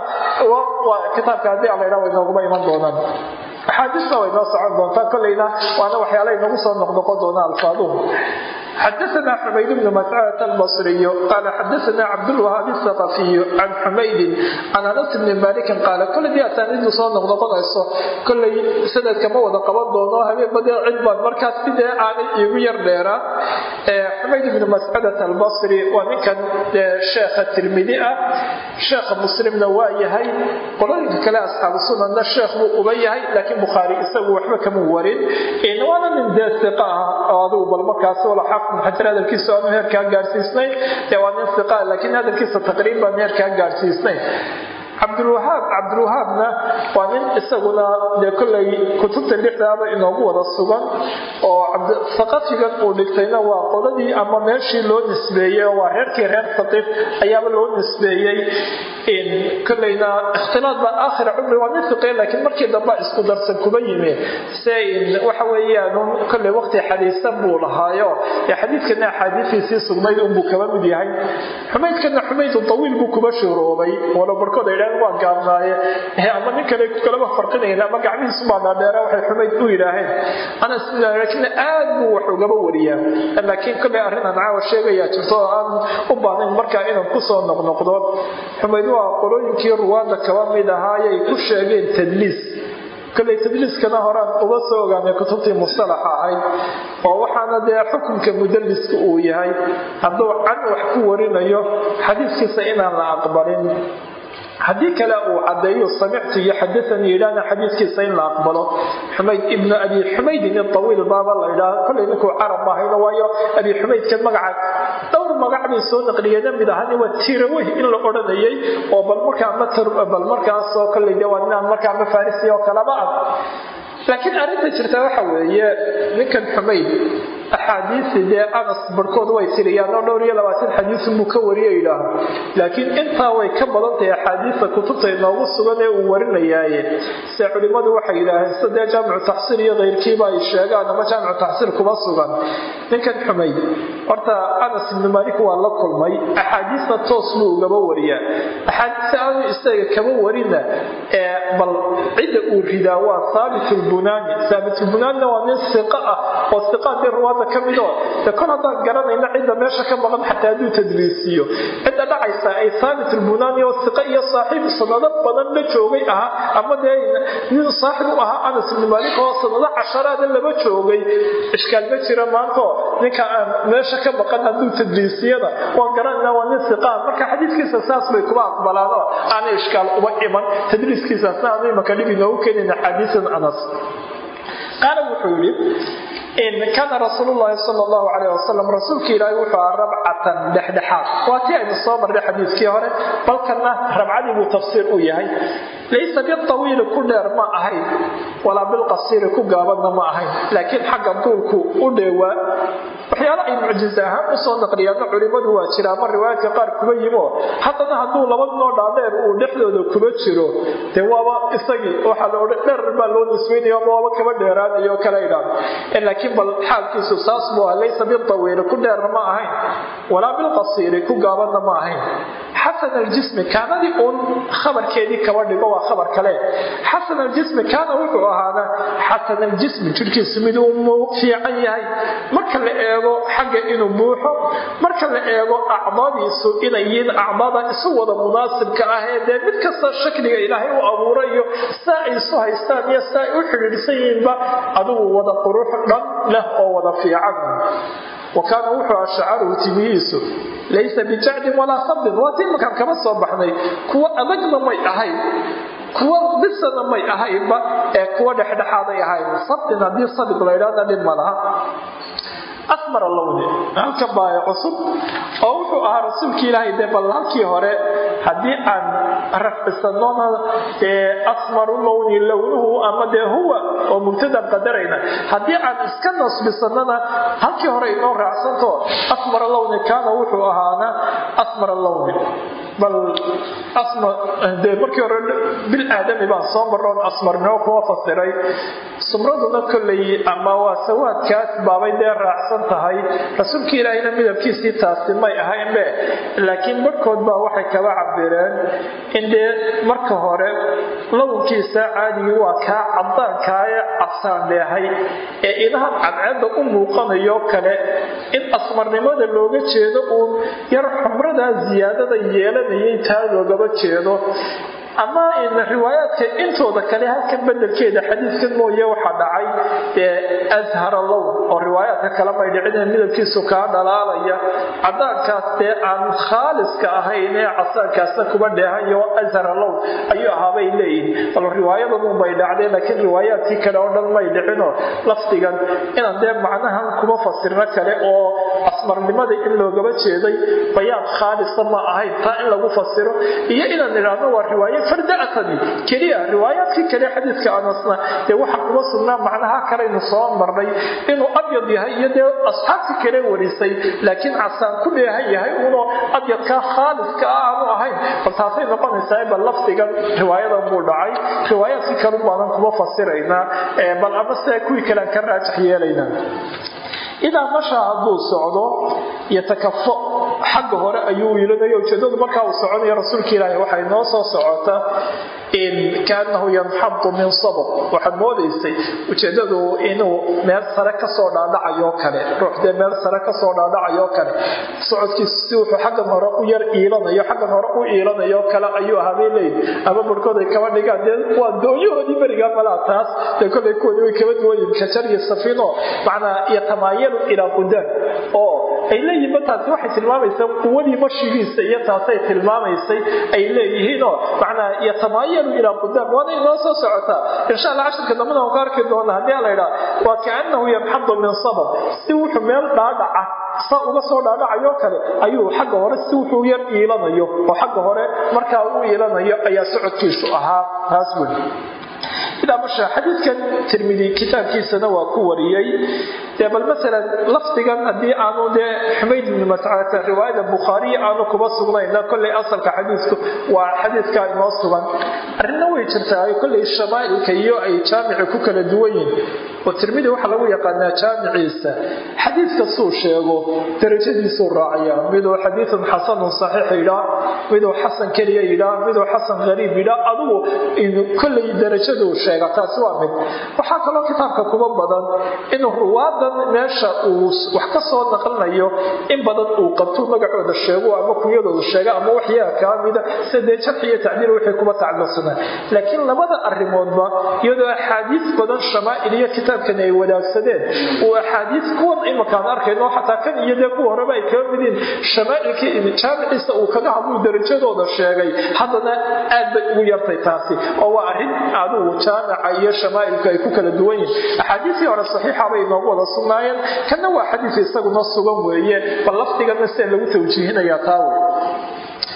kitaabka haddii ala ydhaa way nooguma iman doonaan axaadiista way noo socon doontaa kolleyna waana waxyaala inagu soo noqnoqon doonaa alfaaduhu xadaثna xumayd bn mascad albصriy qala xadaثna cabdاlwahaabi الثaqafiy can xumaydin can anas bni malikin qaala kole dii asaaniiddu soo noqnoqonayso kolley sanadka ma wada qaban doono habeenbadee cid baan markaas sidee aanay iigu yar dheeraan xumayd bni mascadat albصri waa ninkan sheekha tirmidi ah sheekha muslimna waa yahay qolooyinka kale asxaabu sunanna sheekh buu uba yahay laakiin bukhaari isagu waxba kama warin waana nin dee iqa ah adigu bal markaas xajar hadalkiisa aanu heerkaa gaadhsiisnayn dee waa nin iqa laakiin hadalkiisa taqriiban heerkaa gaadhsiisnayn cabdulwahaab cabdulwahaabna waa nin isaguna dee kollay kutubta lixdaaba inoogu wada sugan oo saqafigan uu dhigtayna waa qoladii ama meeshii loo nisbeeyey oo waa reerkii reer saqiif ayaaba loo nisbeeyey kollayna ikhtilaad baa aakhira cumri waa nin fiqe laakiin markii dambe isku darsan kuba yimi se waxa weeyaan kollay waqti xadiisan buu lahaayo ee xadiidkana axaadiistiisii sugnayd unbuu kaba mid yahay xumaydkana xumaydu tawiil buu kuba shuroobay walo barkood ay waa gaabnaaye ama nin kale kalaba farqinayn ama gacmihiisu baa dhaadheera waxay xumayd u yidhaaheen anas laakiin aad buu wax ugaba wariyaa laakiin kollay arrin aan caawa sheegayaa jirto oo aan u baahnayn markaa inaan kusoo noqnoqdo xumayd waa qolooyinkii ruwaadda kaba mid ahaayay ku sheegeen tadliis kolley tadliiskana horaan uga soo ogaanay kutubtii mustalaxa ahayd oo waxaana dee xukunka mudaliska uu yahay hadduu can wax ku warinayo xadiiskiisa inaan la aqbalin haddii kale uu cadeeyo samictu iyo xadaanii yidhahna xadiiskiisa in la aqbalo xumayd ibnu abi xumaydin iطawiil baaba la ydhaha kollay ninkuu carab ahayno waayo abi xumaydkan magaca dhowr magac bay soo naqliyeena mid ahani waa tiraweh in la odhanayay oo bal markaa bal markaasoo kollay de waa ninaan markaa ma farisi oo kalaba ah laakiin arrinta jirta waxa weeye ninkan xumayd axaadiisi dee anas barhkood way tiriyaan oo dhowr iyo labaatan xadiis buu ka wariya yidhaaho laakiin intaa way ka badan tahay axaadiista kutubta inoogu sugan ee uu warinayaaye se culimmadu waxay yidhaaheen sida dee jaamicu taxsiir iyo keyrkiiba ay sheegaan ama jaamicu taxsiir kuma sugan ninkan xumayd horta anas ibnu malik waa la kulmay axaadiista toos buu ugaba wariyaa axaadiista aanu isaga kama warina ee bal cidda uu ridaa waa haabit lbunaani haabit lbunaanina waa nin siqa ah oo siqaadii ruwaada ka midoo de kol haddaan garanayna cidda meesha ka maqan xataa hadduu tadliisiyo cidda dhacaysa ay haabit lbunaani oo siqa iyo saaxiib sanado badan la joogay ahaa ama dee nin saaxib u ahaa anas ibnu malik oo sanado casharaada laba joogay ishkaal ma jira maanto ninka aan meesha ka maqan hadduu tadliisiyada waan garanayna waa nin siqaa marka xadiiskiisa saas bay kuba aqbalaanoo aanay ishkaal uba iman tadliiskiisaasna aanu imaka dhib inoogu keenin axaadiisan anas qaala wuxuu yidhi kaana rasuul llahi sal llahu alayh wasalam rasuulka ilaahi wuxuu aha rabcatan dhexdhexaad waa tii aynu soo marnay xadiiskii hore balkana rabcadii buu tafsiir u yahay laysa bitawiili ku dheer ma ahayn walaa bilqasiiri ku gaabanna ma ahayn laakiin xagga duulku u dheewaa waxyaala ay mucjize ahaan usoo naqliyaana culimadu waa jira ama riwaayaadka qaar kuba yimo haddana hadduu laba noo dhaadheer uu dhexdooda kuba jiro dee waaba isagii waxaa la odhan dheer baa loo nisbaynayo ama waaba kaba dheeraanayo kala idhaan laakiin bal xaalkiisu saas buu ah laysa biltawiili ku dheerna ma ahayn walaa bilqasiiri ku gaabanna ma ahayn xasan aljismi kaanadii uun khabarkeedii kaba dhigo waa khabar kale xasan aljismi kaana wuxuu ahaana xasan aljismi jirhkiisu mid uu fiican yahay marka la eego xagga inuu buuxo marka la eego acdaadiisu inay yihiin acdaada isu wada munaasibka ah ee dee mid kasta shakliga ilaahay u abuurayo saa ay isu haystaan iyo saa ay u xidhiidhsan yihiinba adigu wada qurux dhan leh oo wada fiican wa kaana wuxuu aha shacaruhu timihiisu laysa bijacdin walaa sabdin waa tii markaan kama soo baxnay kuwo adagna may ahayn kuwa bisana may ahaynba ee kuwa dhexdhexaaday ahayn sabdin haddii sadig la ydhahda dhib ma laha asmar lowni halkan baa cusub oo wuxuu ahaa rasuulkii ilaahay dee bal halkii hore haddii aan rafcisanona dee asmaru lowni lownuhu ama dee huwa oo mubtadan qadarayna haddii aan iska nasbisanana halkii hore inoo raacsanto asmar lowni kaana wuxuu ahaana asmar lowni bal de markii hore bil aadami baan soo maroon asmarnimo kuwa fasiray sumraduna kolley ama waa sawaadkaas baabay dee raacsan tahay rasuulkii ilaahayna midabkiisii taasi may ahaynbe laakiin barhkood baa waxay kaba cabireen in dee marka hore lawnkiisa caadigii waa kaa cadaankaaye cabsaan dheehay ee idahan cadceedda u muuqanayo kale in asmarnimada looga jeedo uun yar xumradaa siyaadada yeelanayay taa loogaba jeedo ama riwaayaadka intooda kale halkan bedelkeeda xadiidkan mooye waxaa dhacay dee ashara lown oo riwaayaadka kale may dhicin midabkiisu kaa dhalaalaya cadaankaas dee aan khaaliska ahayn ee casaankaasna kuba dheehayo ashara lown ayuu ahaabay leeyihin bal riwaayadanun bay dhacdeen laakiin riwaayaadkii kale oo dhan may dhicinoo lafdigan inaan dee macnahan kuma fasirno kale oo asmarnimada in loogaba jeeday bayaan khaalisa ma ahayn taa in lagu fasiro iyo inaan idhaahno waa riwaayo fardaatani keliya riwaayaadkii kale xadiidka anasna dee waxa kuma sugnaa macnaha kalaynu soo marnay inuu abyad yahay iyo dee asxaabtii kale warisay laakiin casaan ku dheehan yahay unoo abyadkaa khaaliska ah aanu ahayn bal taasay noqonaysaa bal lafdigan riwaayadan buu dhacay riwaayaadkii kalu baanan kuma fasiraynaa bal ama sidaa kuwii kalean ka raajax yeelaynaa idaa mashaa hadduu socdo yatakafo xagga hore ayuu wiilanayo ujeedadu markaa uu soconayo rasuulka ilaahi waxay noo soo socota kaanahu yanxadu min sabab waxaad moodaysay ujeedadu inuu meel sare kasoo dhaadhacayo kale ruuxdee meel sare kasoo dhaadhacayo kale socodkiisu si wuxuu xaggan hore u yar iilanayo xaggan hore u iilanayo kale ayuu ahaabay leeyihi ama barhkood ay kaba dhigaan dee waa doonyahoodii berigaa malaa taas dee kolay kuwoodii way kaba duwayiin kajar iyo safiino macnaa yatamaayalu ilaa qudaan oo ay leeyihiinba taasi waxay tilmaamaysaa quwadii mashigiisa iyo taasay tilmaamaysay ay leeyihiinoo macnaa yatamaayalu ilaa qudaan waana inoo soo socotaa insha allah cashirka dambana aan ku arki doona haddii la idhaa waa kaanahu yanxadu min sabab si wuxuu meel dhaadhaca sa uga soo dhaadhacayo kale ayuu xagga hore si wuxuu yar iilanayo oo xagga hore markaa u iilanayo ayaa socodkiisu ahaa taas weli idaa masha xadiidkan tirmidi kitaabkiisana waa ku wariyey dee bal maalan lafdigan haddii aanu dee xumayd ibni mascadta riwaayada bukhaariya aanu kuba sugnayna kolley asalka xadiidku waa xadiidkaa inoo sugan arrinna way jirtaa kolley shamaa'ilka iyo ay jaamici ku kala duwan yihin oo tirmidi waxaa lagu yaqaanaa jaamiciisa xadiid kastuu sheego darajadiisuu raaciyaa miduu xadiidun xasanun saxiix yidhaa miduu xasan keliya yidhaa miduu xasan hariib yidhaa adugu kolley darajaduu sheega taasi waa mid waxaa kaloo kitaabka kuba badan inuu ruwaadan meesha uu wax ka soo naqlinayo in badan uu qabto magacooda sheego ama kunyadooda sheega ama waxyaa kaa mida sida dee jarxi iyo tacdiil wixii kuba tacalluqsanaa laakiin labada arrimoodba iyadoo axaadiis badan shamaa'il iyo kitaabkan ay wadaagsadeen uu axaadiis kuwan imakaan arkayno xataa kan iyo dee kuwa horeba ay kaga midiin shamaa'ilkii jaamiciisa uu kaga hadluu darajadooda sheegay haddana aad bay ugu yartay taasi oo waa arrin adugu jaamica iyo shamaa'ilku ay ku kala duwan yihin axaadiisii hore saxiixa bay inoogu wada sugnaayeen kanna waa xadiis isaguna sugan weeye bal lafdigana sida lagu tawjiihinayaa taa wey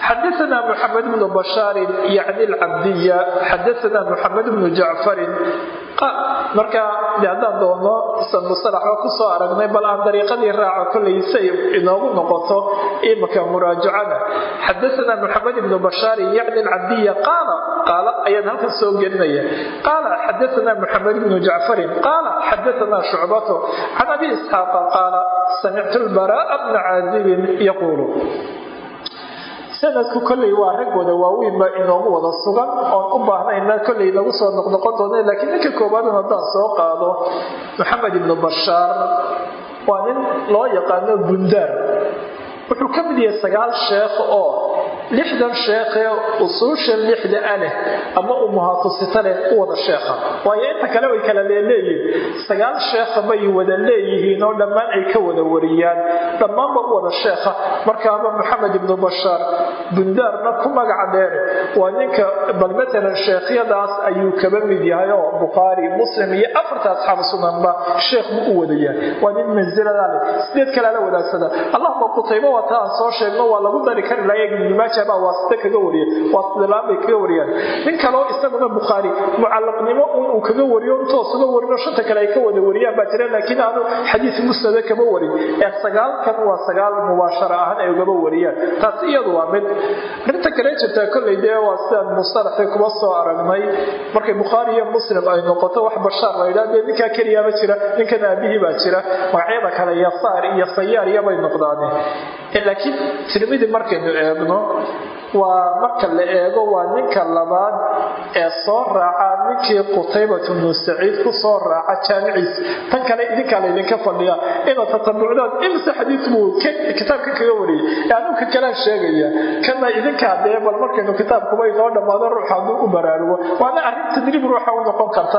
xadaana mxamed bnu bashaarin yacni alcabdiya xadaana mxamed bnu jacfarin marka de haddaan doono san musalaxba kusoo aragnay bal aan dariiqadii raaco kollay say inoogu noqoto imika muraajacada xadaana mxamed bnu bashaarin yacni alcabdiya qaala qaala ayaan halkan soo gelinaya qaala xadaana mxamed bnu jacfarin qaala xadaana shucbato can abi isxaaqa qaala samictu lbaraa'a bna caazibin yaquulu sanadku kolley waa rag wada waaweynba inoogu wada sugan oon u baahnayna kolley nagu soo noqnoqon doona laakiin ninka koowaadun haddaan soo qaado maxamed ibnu bashaar waa nin loo yaqaano bundaar wuxuu ka mid yahay sagaal sheekh oo lixdan sheekhee usuusha lixda a leh ama umuhaafusita leh u wada sheekha waayo inta kale way kala leeleeyihin sagaal sheekha bay wada leeyihiin oo dhammaan ay ka wada wariyaan dhammaanba u wada sheekha markaaba maxamed ibnu bashaar bundaarna ku magaca dheer waa ninka bal matalan sheekhyadaas ayuu kaba mid yahay oo bukhaari muslim iyo afarta asxaab sunanba sheekh buu u wada yahay waa nin mansilada leh sideed kalea la wadaagsada allahuma qutaybo waa ta aan soo sheegno waa lagu dari kari laaya ibnumaaja baa waasite kaga wariya waasitlaan bay kaga wariyaan nin kaleo isaguna bukhaari mucallaqnimo un uu kaga wariyo intoos uga warino shanta kale ay ka wada wariyaan baa jira laakiin aanu xadiis musnada kama warin ee sagaalkan waa sagaal mubaashara ahaan ay ugaba wariyaan taas iyadu waa mid arrinta kale jirtaa kolley dee waa sidaan mustalaxii kuma soo aragnay markay bukhaari iyo muslim ay noqoto wax bashaar la yidhaha dee ninkaa keliyaaba jira ninkan aabihii baa jira magacyada kale yasaar iyo sayaar iyobay noqdaane laakiin tirmidi markaynu eegno waa marka la eego waa ninka labaad ee soo raaca ninkii qutaybatu bnu saciid ku soo raaca jaamiciisa tan kale idinkaa laydinka fadhiya inaad tatabucdaan imse xadiis buu kitaabka kaga wariyay ee anuka kalaan sheegaya kana idinkaa dee bal markaynu kitaabkuba inoo dhammaado ruux hadduu u baraarugo waana arrin tadriib ruuxa u noqon karta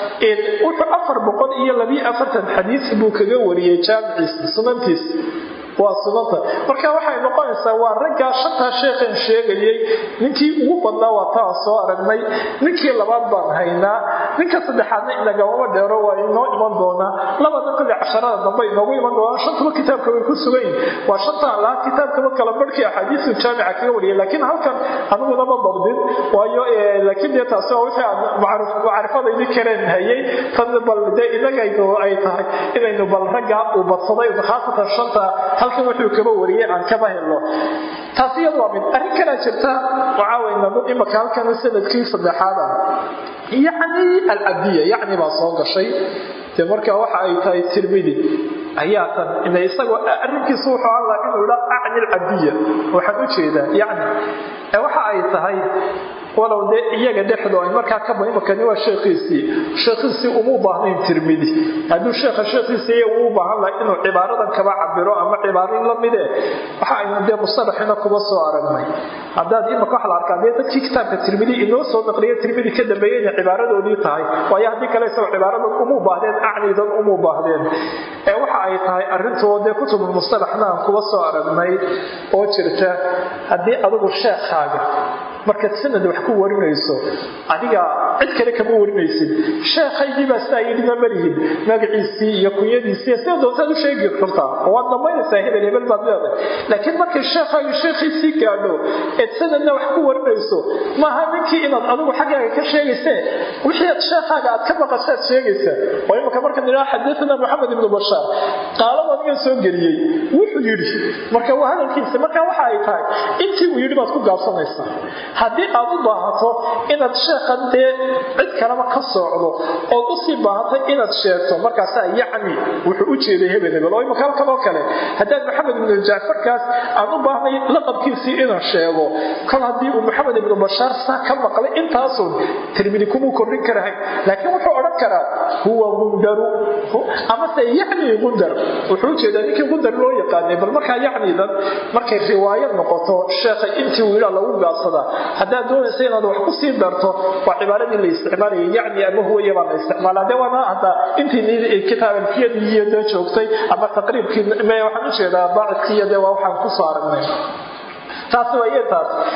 wuxuu afar boqol iyo labiyo afartan xadiis buu kaga wariyey jaamiciisa sunantiisa waa sunanta marka waxay noqonaysaa waa raggaa shantaa sheekhan sheegayay ninkii ugu badnaa waa taa soo aragnay ninkii labaad baan haynaa ninka saddexaadna inagamama dheero waa inoo iman doonaa labada kole casharada dambe inoogu iman doonaa shantuba kitaabka way ku sugan yihin waa shantaan lahaa kitaabkaba kala barhkii axaadiisu jaamica kaga wariyay laakiin halkan aniguna ma dabdin waayo laakiin dee taasi waa wixii aan macrifadaydi kareen hayay tan bal dee inagaynu ay tahay inaynu bal raggaa uu badsaday khaasatan shanta halkan wuxuu kaba wariyay aan kaba helno taas iyadu waa mid arrin kalaa jirta waxaaweynanu imaka halkan sanadkii saddexaad ah yacni alcabdiya yacni baa soo gashay dee marka waxa ay tahay tirmidi ayaa tan ina isagoo arrinkiisu wuxuu hadlaa inuu idha acni alcabdiya waxaan u jeedaa yacni waxa ay tahay walow dee iyaga dhexdo ay markaa ka imakani waa sheekhiisii sheekhiisii umuu baahnayn tirmidi hadduu sheekha sheekhiisii uu baahan laha inuu cibaaradan kaba cabiro ama cibaarin la mide waxa aynu dee mustalaxina kuba soo aragnay haddaad imaka waxa la arkaa dee dadkii kitaabka tirmidi inoo soo naqliya tirmidi ka dambeeyey inay cibaaradoodii tahay waayo haddii kale isagoo cibaaradan umuu baahdeen acnidan umuu baahdeen ee waxa ay tahay arrintoo dee kutubulmustalaxna aan kuba soo aragnay oo jirta haddii adigu sheekhaaga markaad sanad wax ku warinayso adiga cid kale kama warinaysid sheekhaygii baa sidaa yidhina malihin magaciisii iyo kunyadiisii sida doontaad u sheegi kartaa waad dhammaynaysaa hebel hebel baad leedahay laakiin markay sheekhaagi sheekhiisii gaadho eed sanadna wax ku warinayso maaha ninkii inaad adigu xaggaaga ka sheegaysee wixii aad sheekhaaga aad ka maqashaad sheegaysaa oo imaka markaan idhaha xadathana maxamed ibnu bashaar qaalada adigan soo geliyey wuxuu yidhi marka waa hadalkiisa marka waxa ay tahay intii uu yidhi baad ku gaabsanaysaa haddii aad u baahato inaad sheekhan dee cid kaleba ka soocdo ood usii baahatay inaad sheegto markaasaa yacni wuxuu u jeeday hebel hebel oo imaka halkan oo kale haddaad maxamed ibnu jacfarkaas aan u baahnay laqabkiisii inaan sheego kol haddii uu maxamed ibnu bashaar saa ka maqlay intaasun tirmidi kumuu kordhin karahayn laakiin wuxuu odhan karaa huwa gundaru amase yacni gundar wuxuu ujeedaa ninkii gundar loo yaqaanay bal markaa yacnidan markay riwaayo noqoto sheekha intii uu yidhaa lagu gaabsadaa haddaad doonaysa inaad wax ku sii darto waa cibaaradii la isticmaalayay yacni ama huwaya baa la isticmaalaa dee waana hadda intii kitaab alfiyadii iyo dee joogtay ama taqriibkii me waxaan ujeedaa baacidkii iyo dee waa waxaan ku soo aragnay taasi waa iyo taas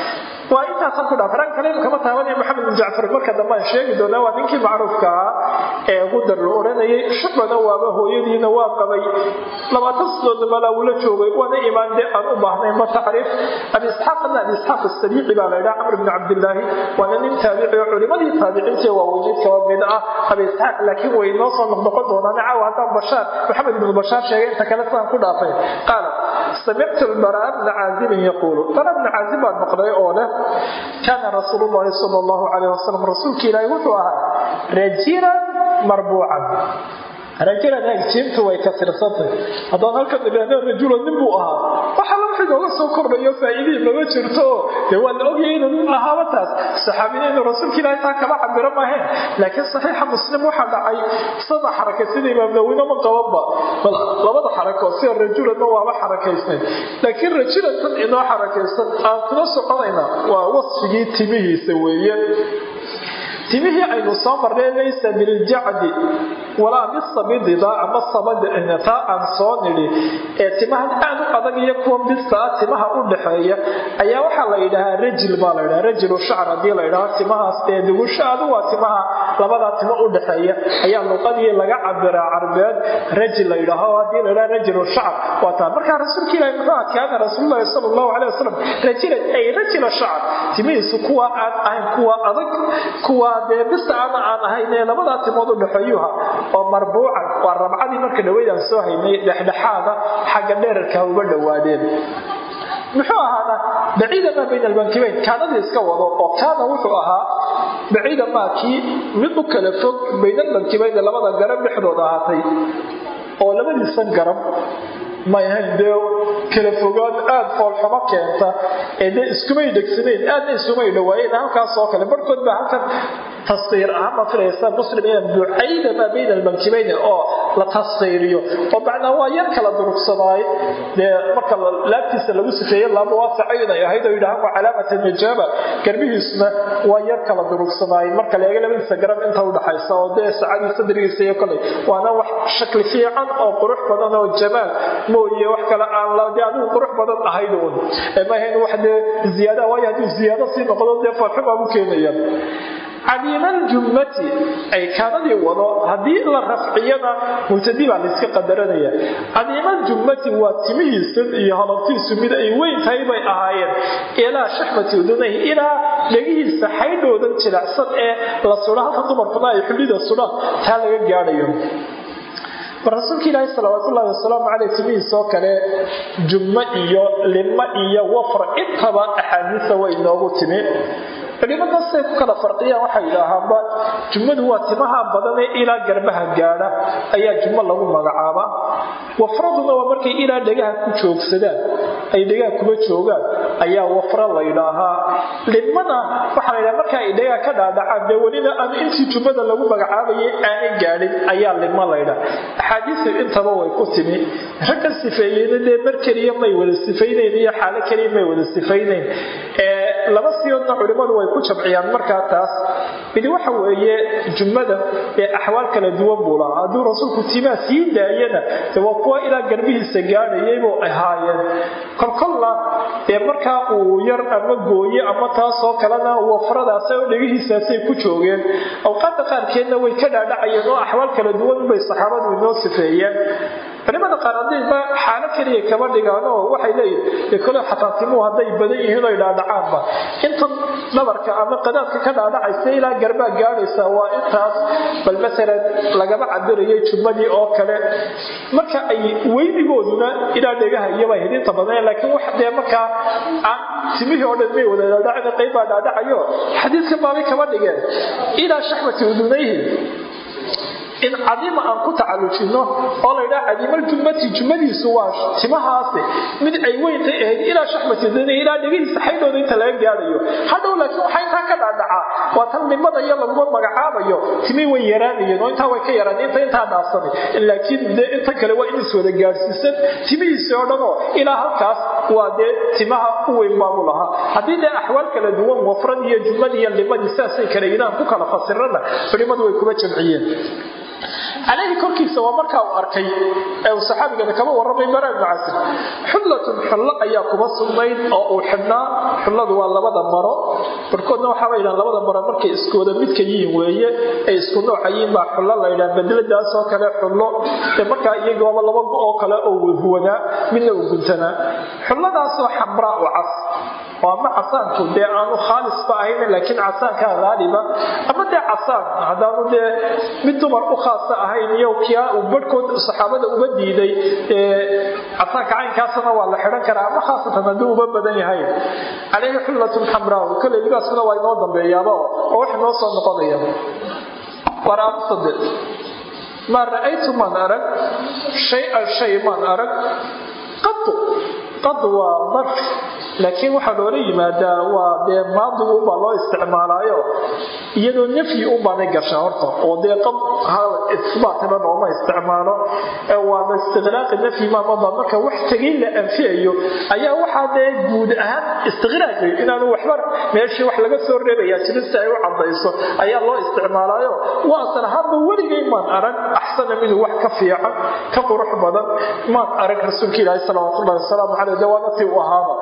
waa intaasan ku dhaaf rag kale kama taabanaya maxamed bin jacfar marka dambe aan sheegi doonaa waa ninkii macruufka ahaa ee gudar la oranayay shucbana waaba hooyadiina waa qabay labaatan sidoodna malaa wula joogay waana imaan dee aan u baahnayn ma tacriif abi isxaaqna abi isxaaq asabiici baa la yidhaha camr bn cabdillaahi waana nin taabici oo culimadii taabiciintii waaweyneed kaba mid ah abi isxaaq laakiin way noo soo noqnoqon doonaan caawa haddaan bashaar maxamed ibnu bashaar sheegay inta kale sidaan ku dhaafay qaala samictu lbaraa bna caazibin yaquulu bara bna caazib baan maqlay oo leh kaana rasuulu llahi sala allahu calayh wasalam rasuulka ilaahi wuxuu ahaa rajilan marbuucan rajulan agjiintu way kasirsantay haddaan halkan idhaahno rajula nin buu ahaa waxa la wixii nooga soo kordhayo faa'iidihii mama jirto oo dee waa la ogyahay inuu nin ahaaba taas saxaabina inuu rasuulka ilaahi taa kama cabiro maaheen laakiin saxiixa muslim waxaa dhacay sada xaraka sida imaam nawina ma qabanba bal labada xarako sida rajulanna waaba xarakaysnay laakiin rajulan tan inoo xarakaysan aan kula soconayna waa wasfigii timihiisa weeye timihii aynu soo marnay laysa biljacdi walaa bisabidida ama sabadta aan soo nidhi ee timahan aad u adag iyo kuwa bistaa timaha u dhaxeeya ayaa waxaa la yidhahaa rajil baa la ydhaha rajilu shacr haddii la ydhaho timahaas ee dugushaadu waa timaha labadaa timo u dhaxeeya ayaa luqadii laga cabiraa carbeed rajil la ydhaho haddii la ydhaha rajilu shacr waa taa markaa rasuulka ilahi muxuu ah kaana rasuululahi sala allahu calay wasalam rajilan ay rajila shacr timihiisu kuwa aan ahayn kuwa adag kuwa dee bisa ama aan ahayn ee labadaa timood u dhaxeeyuha oo marbuucan waa rabcadii marka dhaweyd aan soo haynay dhexdhexaada xagga dheerarka uga dhowaadeen muxuu ahaana baciida maa bayna albankibayn kaanadii iska wado oo kaana wuxuu ahaa baciida maa kii mid u kala fog bayna albankibayn labada garab dhexdooda ahaatay oo labadiisan garab may ahayn dee kala fogaan aada foolxumo keenta ee dee iskumay dhegsanayn aadna isumay dhawaayeen halkaas oo kale barhkood baa halkan tasqiir ahaan ma filaysa muslim inaan bucayda maa bayna almankibayni oo la tasqiiriyo oo macnaa waa yar kala durugsanaay dee marka laabtiisa lagu sifeeye laaba waasaco inay ahayd oo yidhahaan waa calaamata najaaba garbihiisuna waa yar kala durugsanaay marka la eega labadiisa garab inta udhaxaysa oo dee sacadii sadrigiisa iyo koley waana wax shakli fiican oo qurux badan oo jamaal mooye wax kale aan la dee adigu qurux badan ahayd uun maahayn wax dee ziyaada waayo hadduu ziyaado sii noqdo dee farxumaa u keenaya cadiimaljummati ay kaanadii wado haddii la rafciyana mubtadi baa layska qadaranaya cadiimaljummati waa timihiisan iyo halabtiisu mid ay weyn tahay bay ahaayeen ilaa shaxmati udunay ilaa dhegihiisa xaydhoodan jilicsan ee la sudha halka dumarkuna ay xullida sudhaan taa laga gaadhayo bal rasuulka ilaahi salawaatullaahi wasalaamu caleyh timihiisoo kale jummo iyo limo iyo wafra intaba axaadiisa way inoogu timi culimada siday ku kala farqiyaan waxay yidhaahaanba jummadu waa timaha badanee ilaa garbaha gaadha ayaa jummo lagu magacaabaa wafraduna waa markay ilaa dhegaha ku joogsadaan ay dhegaha kuma joogaan ayaa wafra la ydhaahaa limana waxaa la ydhaha marka ay dhegaha ka dhaadhacaan dee welina aan intii jummada lagu magacaabayay aanay gaadhin ayaa limo laydhaa axaadiisu intaba way ku timi ragga sifeeyeyna dee mar keliya may wada sifaynayn iyo xaalo keliya may wada sifaynayn laba siyoodna culimmadu way ku jamciyaan markaa taas midi waxa weeye jummada ee axwaal kala duwan buu lahaa hadduu rasuulku timaa sii daayana de waa kuwa ilaa garbihiisa gaadhayaybuu ahaayeen kolkolna dee markaa uu yar ama gooye ama taasoo kalena wafradaas oo dhegihiisaasay ku joogeen awqaadda qaarkeedna way ka dhaadhacayeen oo axwaal kala duwan bay saxaabadu inoo sifeeyeen culimada qaar haddayba xaalo keliya kama dhigaanoo waxay leeyihin kole xataa timuhu hadday badan yihiin oy dhaadhacaanba intan dhabarka ama qadaadka ka dhaadhacaysa ilaa garbaa gaadhaysa waa intaas bal masalan lagama cabirayay jummadii oo kale marka ay weynigooduna ilaa dhegaha iyobay hidinta badan laakiin wax dee markaa aan timihii oo dhan may wada dhaadhacin qayb baa dhaadhacayo xadiidka baabay kama dhigeen ilaa shaxmati udunayhi in cadiima aan ku tacallujino oo la ydhaha cadiimaljumati jumadiisu waa timahaasi mid ay weyntay ahayd ilaa shaxmatidani ilaa dhegihiisa xaydhooda inta laga gaadhayo hadhow laakiin waxaa intaa ka dhaadhacaa waa tan nimada iyo laguma magacaabayo timii way yaraanayeen oo intaa way ka yaraan inta intaa dhaafsanay laakiin dee inta kale waa in iswada gaadhsiisan timihiisi oo dhanoo ilaa halkaas waa dee timaha u weyn baabu lahaa haddii dee axwaal kala duwan wafrad iyo jumad iyo limadii sidaasay kale yidhaan ku kala fasirana culimmadu way kuma jamciyeen caleyhi korkiisa waa markaa uu arkay ee uu saxaabigana kama warramay bara ibnu casir xullatun xullo ayaa kuba sugnayd oo uu xidhnaa xulladu waa labada maro barkoodna waxaaba yidhahan labada maro markay iskooda midka yihiin weeye ay isku nooca yihiin baa xullo la yidhaha bedeladaas oo kale xullo ee markaa iyagoaba laba go oo kale oo huwanaa midna uu guntanaa xulladaasoo xamraa u cas oo ama casaanku dee aanu khaalisba ahayn laakiin casaankaa haaliba ama dee casaan haddaanu dee mid dumar u khaasa ahayn iyo kia uu barhkood saxaabada uba diiday casaanka caynkaasna waa la xidhan karaa ama khaasatan haddii uba badan yahay caleyhi xullatun xamraa kale libaaskuna waa inoo dambeeyaaba oo wax inoo soo noqonaya waraabsade maa ra'aytu maan arag shay-an shay maan arag qadu qad waa darf laakiin waxaa loola yimaadaa waa dee maadigu unbaa loo isticmaalaayo iyadoo nafyi unbaanay gasha horta oo dee qad isbaatna looma isticmaalo waaba istiqraaqi nafyi maamaba marka wax tegay la anfiyayo ayaa waxaa dee guud ahaan istiqraaqi inaanu waxba meeshii wax laga soo reebaya jirin si ay u cadayso ayaa loo isticmaalaayo waa asal ahaanba weligay maan arag axsana minhu wax ka fiican ka qurux badan maan arag rasuulka ilaahi salawaatullahi wasalaamu caleyh dee waana tii u ahaaba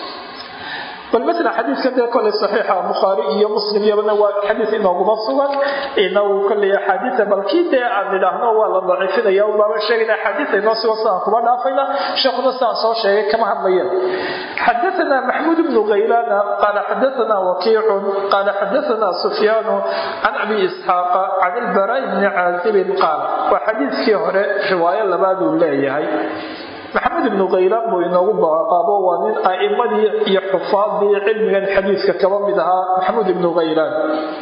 bal mala xadiidkan dee koley saxiixa bukhaari iyo muslim iyabana waa xadiid inooguma sugan inagu koley axaadiia bal kii dee aan nidhaahno waa la daciifinaya baaba sheegayna axaadiia inoo sugan sidaan kuma dhaafayna sheekhuna sidaan soo sheegay kama hadlayeen xadaana maxmuud bnu khaylana qaala xadaana wakiicun qaala xadaana sufyaanu can abi isxaaqa can ilbaraa bni caazibin qaala waa xadiidkii hore riwaayo labaaduu leeyahay maxamed ibnu khaylaan buu inoogu baqaabo waa nin a'imadii iyo xufaadii cilmigan xadiidka kaba mid ahaa maxamuud ibnu khaylaan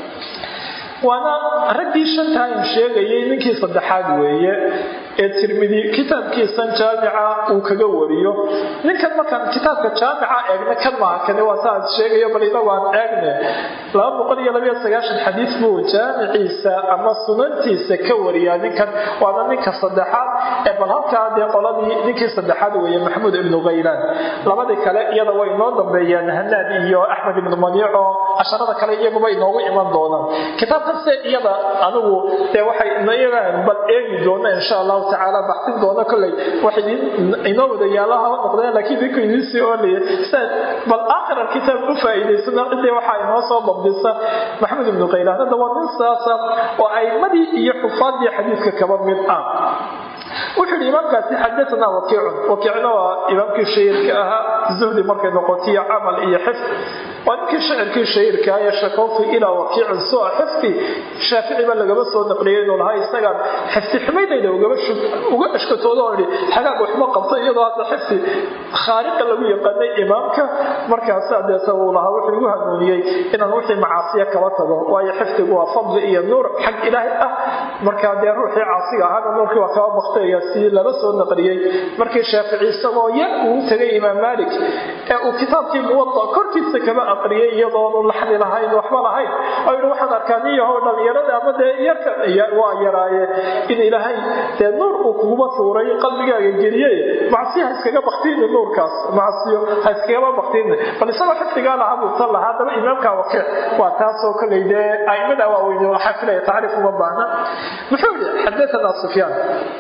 waana raggii shantaan sheegayay ninkii saddexaad weeye ee tirmidi kitaabkiisan jaamica uu kaga wariyo ninkan markaan kitaabka jaamica eegna kan maaha kane waa saan sheegayo bal inagu aan eegne laba boqol iyo labaiyo sagaashan xadiis buu jaamiciisa ama sunantiisa ka wariyaa ninkan waana ninka saddexaad ee bal halkaa dee qoladii ninkii saddexaad weeye maxamuud ibnu khaylaan labadii kale iyada way inoo dambeeyaan hanaad iyo axmed ibnu maniico casharada kale iyaguba inoogu iman doonaan kitaabkase iyada anigu dee waxay iyagaan bal eegi doona insha allahu tacaala baxsin doona kolley waxay inoo wada yaalaha noqdeen laakiin idinku idiin sii oolaya sidaad bal aakhir alkitaab u faa'iidaysana cidii waxaa inoo soo dabdisa maxamed ibnu khaylaan hadda waa nin saasa oo aimadii iyo xufaadii xadiidka kaba mid ah wuxuu yidhi imaamkaasi xadaanaa wakiicun wakiicna waa imaamkii shahiirka ahaa zuhdi markay noqotiyo camal iyo xifd waa ninkii shacirkii shahiirka ee shakawtu ilaa wakiicin sua xifdi shaafici baa lagaba soo naqliyay inuu lahaa isagaan xifdi xumaydayda uga ashkatooda oo idhi xagaag waxma qabto iyadoo hadda xifdi khaariqa lagu yaqaanay imaamka markaasaa deeta uu lahaa wuxuu igu hanuuniyey inaan wixii macaasiya kaba tago waayo xifdigu waa fadli iyo nuur xag ilaahay ah markaa dee ruuxii caasiga ahaana nuurkii waa kaba baktaya si laba soo naqliyey markii shaafici isagoo yar uu tegay imaam maalik ee uu kitaabkii muwada korkiisa kaba aqriyay iyadoonu laxni lahayn waxba lahayn oo yidhi waxaan arkaa nin yahow dhallinyarada ama dee yarka waa yaraaye in ilaahay dee nuur uu kuguma tuuray qalbigaaga geliyey macsiyo ha iskaga baktiini nuurkaas macsiyo ha iskagaba baktiini bal isagoo xifdigaa lahaa buu tan lahaa haddaba imaamka wakiic waa taasoo koley dee aimada waaweyn waxaa filaya tacriif uma baahna muxuu yidhi xadaanaa sufyaan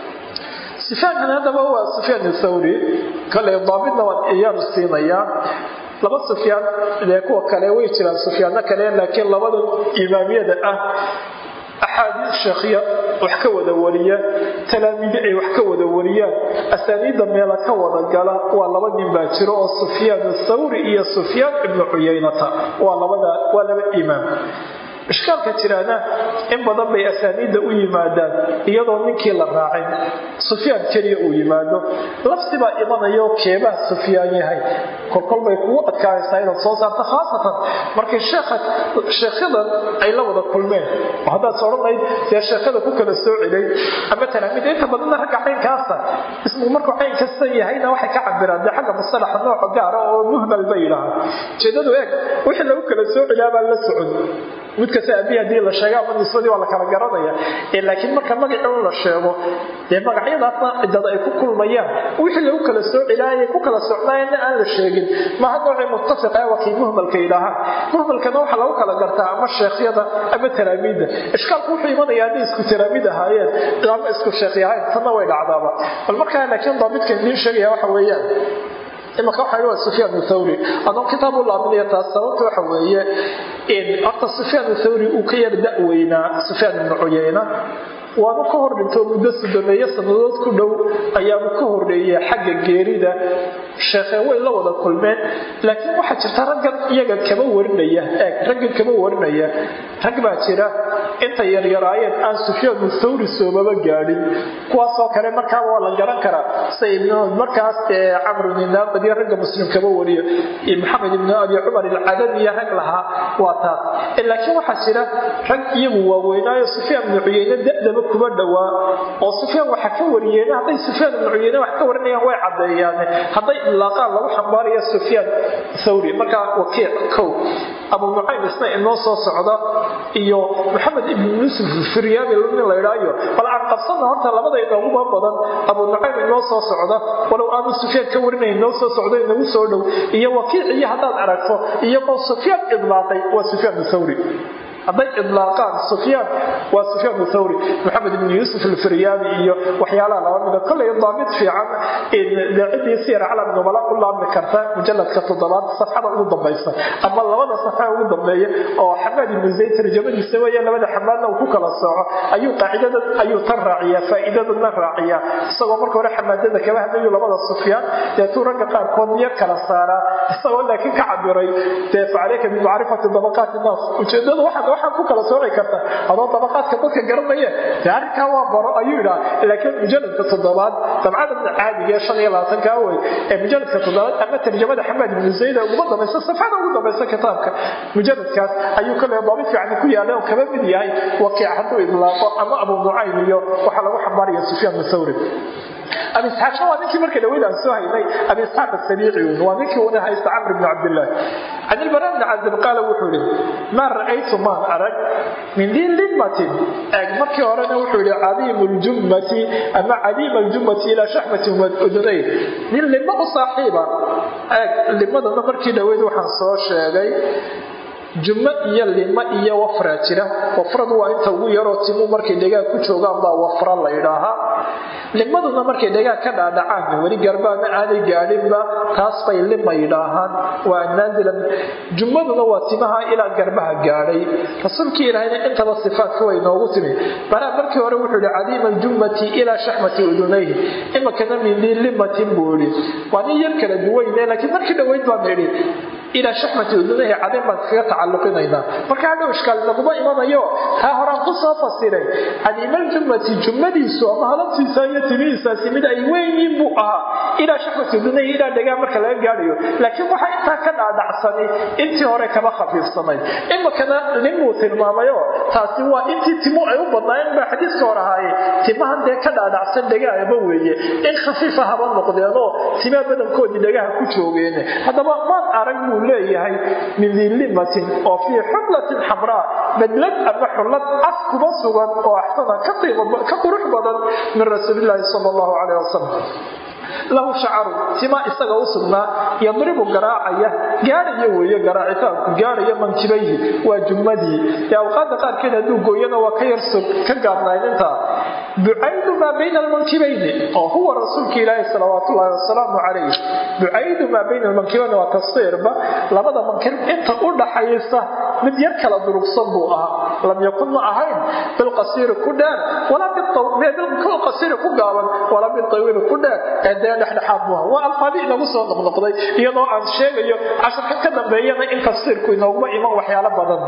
sufyaankan haddaba waa sufyaan thawri kale daabidna waan iyaanu siinayaa laba sufyaan dee kuwa kale way jiraan sufyaano kale laakiin labada imaamiyada ah axaadiis sheekhya wax ka wada wariya talaamiidi ay wax ka wada wariyaan asaaniidda meela ka wada gala waa laba nin baa jiro oo sufyaan thawri iyo sufyaan ibnu cuyaynata waa labada waa laba imaam ishkaalka jiraana in badan bay asaaniidda u yimaadaan iyadoo ninkii la raacin sufyaan keliya uu yimaado lafsibaa imanayo keebaa sufyaan yahay kolkol bay kugu adkaanaysaa inaad soo saarto khaasatan markay sheekhadan ay la wada kulmeen oo haddaad odhanayd dee sheekhada ku kala soo celay ama talaamiida inta badanna ragga caynkaasa ismu markuu cayn kasta yahayna waxay ka cabiraan dee xagga musalaxa nooca gaara oo muhmal bay yidhaahaan ujeedadu eeg wixii lagu kala soo celiyaa baan la socon mid kasta abihi hadii la sheega ama nisbadii waa la kala garanaya laakiin marka magacii un la sheego dee magacyadaasna cidada ay ku kulmayaan wixii lagu kala soo cilaayay ku kala socnaayana aan la sheegin maha noocii muttafiqa waa kii muhmalka yidhaahaan muhmalkana waxaa lagu kala gartaa ama sheekhyada ama taraamiidda ishkaalku wuxuu imanaya hadday isku taraamiid ahaayeen ama isku sheekh yahayn tanna way dhacdaaba bal markaa laakiin daabidka idiin sheegaya waxa weeyaan imaka waxa waa sufyaan thawri adoo kitaab u laaminaya taas sababta waxa weeye in horta sufyaan thawri uu ka yar da-weynaa sufyaan ibnu cuyayna waanu ka hor dhintoo muddo sodomeeyo sannadood ku dhow ayaanu ka horreeyay xagga geerida sheekhee way la wada kulmeen laakiin waxaa jirta raggan iyaga kama warinaya eeg raggan kama warinaya rag baa jira intay yaryaraayeen aan sufyaanu thawri soomaba gaadhin kuwaasoo kale markaaba waa la garan karaa sida ibnu markaas dee camrun inaabadiyo ragga muslim kama wariyo maxamed ibnu abi cumar ilcadamiya rag lahaa waa taas laakiin waxaa jira rag iyagu waaweynaayo sufyaan ibnu cuyeyne dadaba kuma dhowaa oo sufyaan waxa ka wariyeen hadday sufyaan ibnu cuyeyne wax ka warinayaan way caddeeyaan hadday ilaaqaan lagu xambaaraya sufyaan thawri markaa wakiic kow abu nucaym isna inoo soo socda iyo maxamed ibnu yuusuf firyabi nin la idhaayo bal aan qabsana horta labada inooguba badan abu nucaym inoo soo socda walow aanu sufyaan ka warinay inoo soo socda inagu soo dhow iyo wakiic iyo haddaad aragto iyagoo sufyaan idlaaqay waa sufyaan thawri hadday idlaaqaan sufyaan waa sufyaan thawri maxamed ibn yuusuf alfiryaabi iyo waxyaalaha laba mida kollay daabit fiican ciddii siyar calam nubala u laabmi karta mujaladka toddobaad safxada ugu dambaysa ama labada safxa ugu dambeeya oo xamaad ibnu zayd tarjamadiisa weeye labada xamaadna uu ku kala sooco ayuu qaacidada ayuu tan raaciyaa faa'iidadana raaciyaa isagoo marka hore xamaadada kaba hadlayu labada sufyaan deetuu ragga qaarkood yar kala saaraa isagoo laakiin ka cabiray dee facaleyka bimacrifati dabaqaati naas ujeedadu waxaad waxaan ku kala sooci karta adoo dabaqaadka dadka garanaya dee arrinkaa waa baro ayuu idhaa laakiin mujaladka toddobaad dabcada caadiga ee shan iyo labaatanka wey ee mujaladka toddobaad ama tarjamada xamaad ibnu zayda uguma dambaysa safxada ugu dambaysa kitaabka mujaladkaas ayuu kale daabi fiican ku yaalay oo kaba mid yahay wakiic hadduu idlaaqo ama abu nucaym iyo waxaa lagu xambaaraya sufyaan thawri abi isxaaqna waa ninkii marka dhaweyd aan soo haynay abi isxaaq asabiici waa ninkii una haysta camr ibn cabdillaah can ilbara bni cabdib qaala wuxuu yihi maa ra'aytu maan arag min dii limatin eeg markii horena wuxuu yihi cadiimu ljummati ama cadiima aljummati ilaa shaxmati udunayn nin limo u saaxiiba eeg limadana markii dhaweyd waxaan soo sheegay jummo iyo limo iyo wafraa jira wafradu waa inta ugu yaroo timu markay dhegaag ku joogaan baa wafra la ydhaahaa limaduna markay dhegaag ka dhaadhacaan weli garbaana aanay gaadhinba taas bay lima yidhaahaan waa naazilan jummaduna waa timaha ilaa garbaha gaadhay rasuulkii ilaahayna intaba sifaadka way noogu timi baraa markii hore wuxuu yihi cadiima aljummati ilaa shaxmati udunayhi imakana min dii limatin buu yihi waa nin yar kala duwayne laakiin markii dhaweyd baan idhi ilaa shaxmati udunayhi cadin baan iskaga tacalluqinaynaa marka hadhow ishkaal naguma imanayo taa horaan ku soo fasiray cadiimaljummati jummadiisu ama halabtiisa iyo timihiisaasi mid ay weynyiin buu ahaa ilaa shaxmati udunayhi ilaa dhegaa marka laga gaadhayo laakiin waxaa intaa ka dhaadhacsanay intii hore kama khafiifsanayd imakana ninbuu tilmaamayo taasi waa intii timu ay u badnaayeen baa xadiiska hor ahaaye timahan dee ka dhaadhacsan dhegaaba weeye in khafiifa haba noqdeenoo timaa badankoodii dhegaha ku joogeen haddaba maan arag buu leeyahay min dilimatin oo fii xullatin xamraa badlad ama xullad cas kuma sugan oo axsana ka qurux badan min rasuulilaahi sal allahu caleyh wasalam lahu shacaru tima isaga u sugnaa yadribu garaacaya gaadhaya weeye garaacitaanku gaadhaya mankibayhi waa jummadii ee awqaada qaarkeed hadduu gooyana waa ka yarsog ka gaabnayn intaa bucaydu maa bayna almankibayni oo huwa rasuulka ilaahi salawaat ullaahi wasalaamu calayh bucaydu maa bayna almankibayni waa tafsiirba labada mankib inta u dhaxaysa mid yar kala durugsan buu ahaa lam yakun ma ahayn bilqasiiri ku dheer walaa bilqasiiri ku gaaban walaa biltawiili ku dheer ee dee dhexdhexaad buu ahaa waa alfaabi inagu soo noqnoqday iyadoo aan sheegayo casharka ka dambeeyana in tafsiirku inooguma iman waxyaalo badan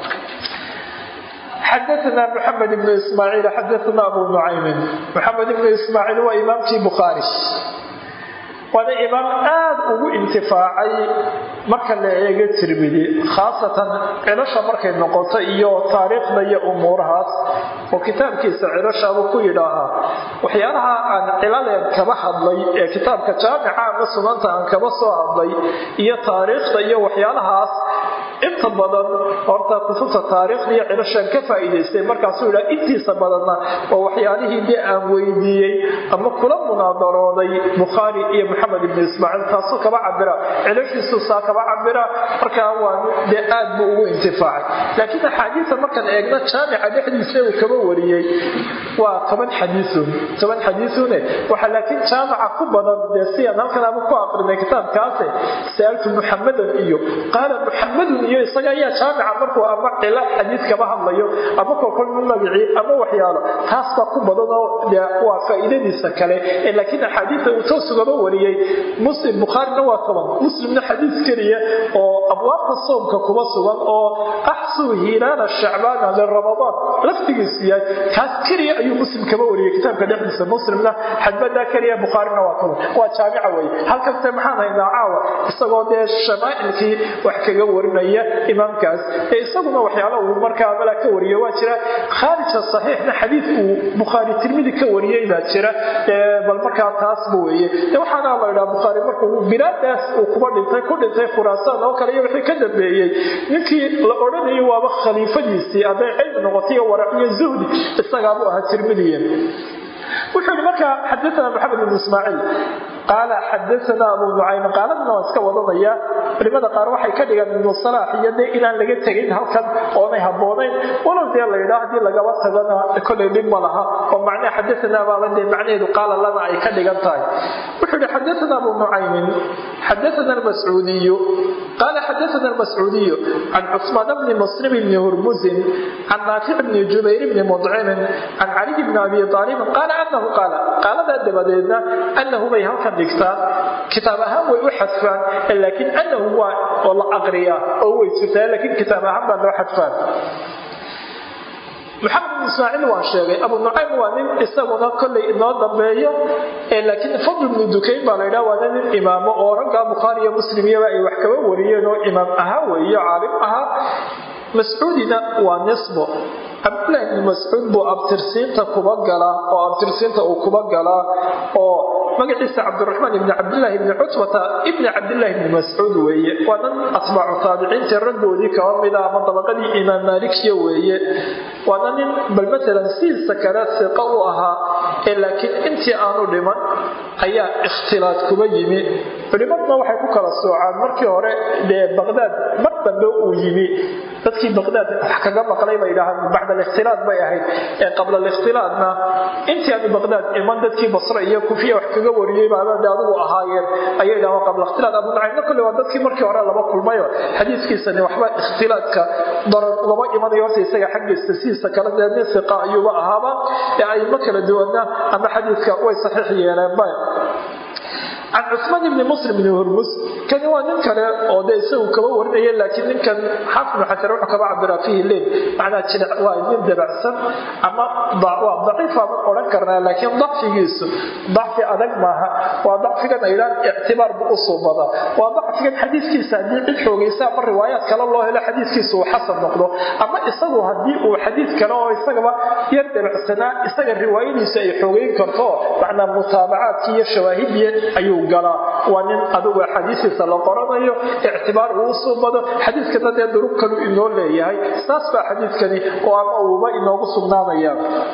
xadaana mxamed ibnu ismaaciil xadaana abu nucaymin maxamed ibnu ismaaciil waa imaamkii bukhaari waana imaam aad ugu intifaacay marka la eego tirmidi khaasatan cilasha markay noqoto iyo taariikhda iyo umuurahaas oo kitaabkiisa cilashaabuu ku yidhaahaa waxyaalaha aan cilaleen kaba hadlay ee kitaabka jaamica ama sunanta aan kaba soo hadlay iyo taariikhda iyo waxyaalahaas inta badan horta kutubta taariikhda iyo cilashaan ka faa'iidaystay markaasuu yidhaha intiisa badanna waa waxyaalihii dee aan weydiiyey ama kula munaadarooday bukhaari iyo maxamed ibnu ismaaciil taasuu kaba cabira cilashiisu saa kaba cabira markaa waa dee aad buu ugu intifaacay laakiin axaadiisa markaan eegno jaamica dhexdiisa uu kaba wariyey waa toban xadiiun toban xadiiune waxaa laakiin jaamaca ku badan dee siaan halkan abu ku aqrinay kitaabkaase sa'altu muxamadan iyo qaala muxamadun iyo isaga ayaa jaamica markuu ama cila xadiis kaba hadlayo ama kolkolma magicii ama waxyaalo taas baa ku badan oo waa faa'iidadiisa kale laakiin axaadiista uu toosugaba wariyey muslim bukhaarina waa toban muslimna xadiis keliya oo abwaabta soomka kuba sugan oo axsuu hilaala shacbaana liramadaan laftigiisu yahay kaas keliya ayuu muslim kaba wariyey kitaabka dhexdiisa muslimna xadbadaa keliya bukhaarina waa toban waa jaamica weye halkaste maxaan haynaa caawa isagoo dee shamaa'ilkii wax kaga warinaya imaamkaas ee isaguna waxyaala uu markaa mala ka wariyo waa jira khaarija saxiixna xadiid uu bukhaari tirmidi ka wariyey baa jira bal markaa taasba weeye waxaana la idhaha bukhaari markuu bilaadaas uu kuba dhintay ku dhintay khuraasaan oo kale iyo wixii ka dambeeyey ninkii la odhanayay waaba khaliifadiisii hadday cilmi noqotay warac iyo zuhdi isagaabuu ahaa tirmidiya wuxuu yihi markaa xadaana maxamed ibn ismaaciil qaala xadaana abu nucaym qaaladna waa iska wadanaya culimada qaar waxay ka dhigaan ibnu salaax iyo dee inaan laga tegin halkan oonay haboonayn walow dee la yidhaa haddii lagaba tagana kollay dhib ma laha oo macnaa xadaana baaba dee macnaheedu qaala lana ay ka dhigan tahay wuxuu yihi xadaana abu nucaymin xadaana almascuudiyu qaala xadaana almascuudiyu can cusmaan bni muslim bni hurmuzin can naafic bni jubayr bni mudcimin can caliy bni abi aalibin qaala anahu qaala qaaladaa dabadeedna anahu bay halkan dhigtaan kitaab ahaan way u xadfaan laakiin anahu waa oo la aqriyaa oo way jirtaa laakiin kitaab ahaan baa loo xadfaan maxamed bin ismaaciil waan sheegay abu nucaym waa nin isaguna kollay inoo dambeeyo laakiin fadl ibnu dukayn baa laydhaha waana nin imaamo oo raggaa bukhaari iyo muslim iyaba ay wax kaba wariyeen oo imaam ahaa weeyo caalim ahaa mascuudina waa nisbo cabdillahi ibni mascuud buu abtirsiinta kuba galaa oo abtirsiinta uu kuba galaa oo magaciisa cabdiraxmaan ibni cabdillaahi ibni cutbata ibni cabdillahi ibni mascuud weeye waa nan atbaacu taabiciintii raggoodii kaba mida ama dabaqadii imaam maalikiya weeye waana nin bal matalan sidiisa kale siqa u ahaa ee laakiin intii aanu dhiman ayaa ikhtilaad kuba yimi culimaduna waxay ku kala soocaan markii hore dee baqdaad mar dambe uu yimi dadkii baqdaad wax kaga maqlay bay dhahaan bacda alikhtilaad bay ahayd ee qabla alikhtilaadna intii aanu baqdaad iman dadkii basra iyo kufiya wax kaga wariyey baabade adigu ahaayeen ayay dhahaan qabla ikhtilaad abu nucaymna kolle waa dadkii markii hore laba kulmayo xadiiskiisani waxba ikhtilaadka darar ugama imanayo horta isaga xaggiisa sidiisa kale dee nin siqa ayuuba ahaaba ee ayma kala duwana ama xadiiska way saxiix yeeleenba can cusmaan ibni muslim ibni hurmus kani waa nin kale oo dee isagu kaba warinaya laakiin ninkan xaafid ibnu xajar wuxuu kaba cabiraa fiihi leil macnaa jilic waa nin dabacsan ama waa daciif baaban odhan karnaa laakiin dacfigiisu dacfi adag maaha waa dacfigan aydhaan ictibaar buu u suubadaa waa dacfigan xadiiskiisa haddii cid xoogaysa ama riwaayaad kale loo helo xadiiskiisa uu xasan noqdo ama isagu haddii uu xadiid kale oo isagaba yar dabacsanaa isaga riwaayadiisa ay xoogeyn karto macnaa mutaabacaadkii iyo shawaahidii ayuu galaa waa nin adigu xadiisiisa la qoranayo ictibaar uu suubado xadiiskana dee durub kalu inoo leeyahay saas baa xadiiskani oo ama uuba inoogu sugnaanaya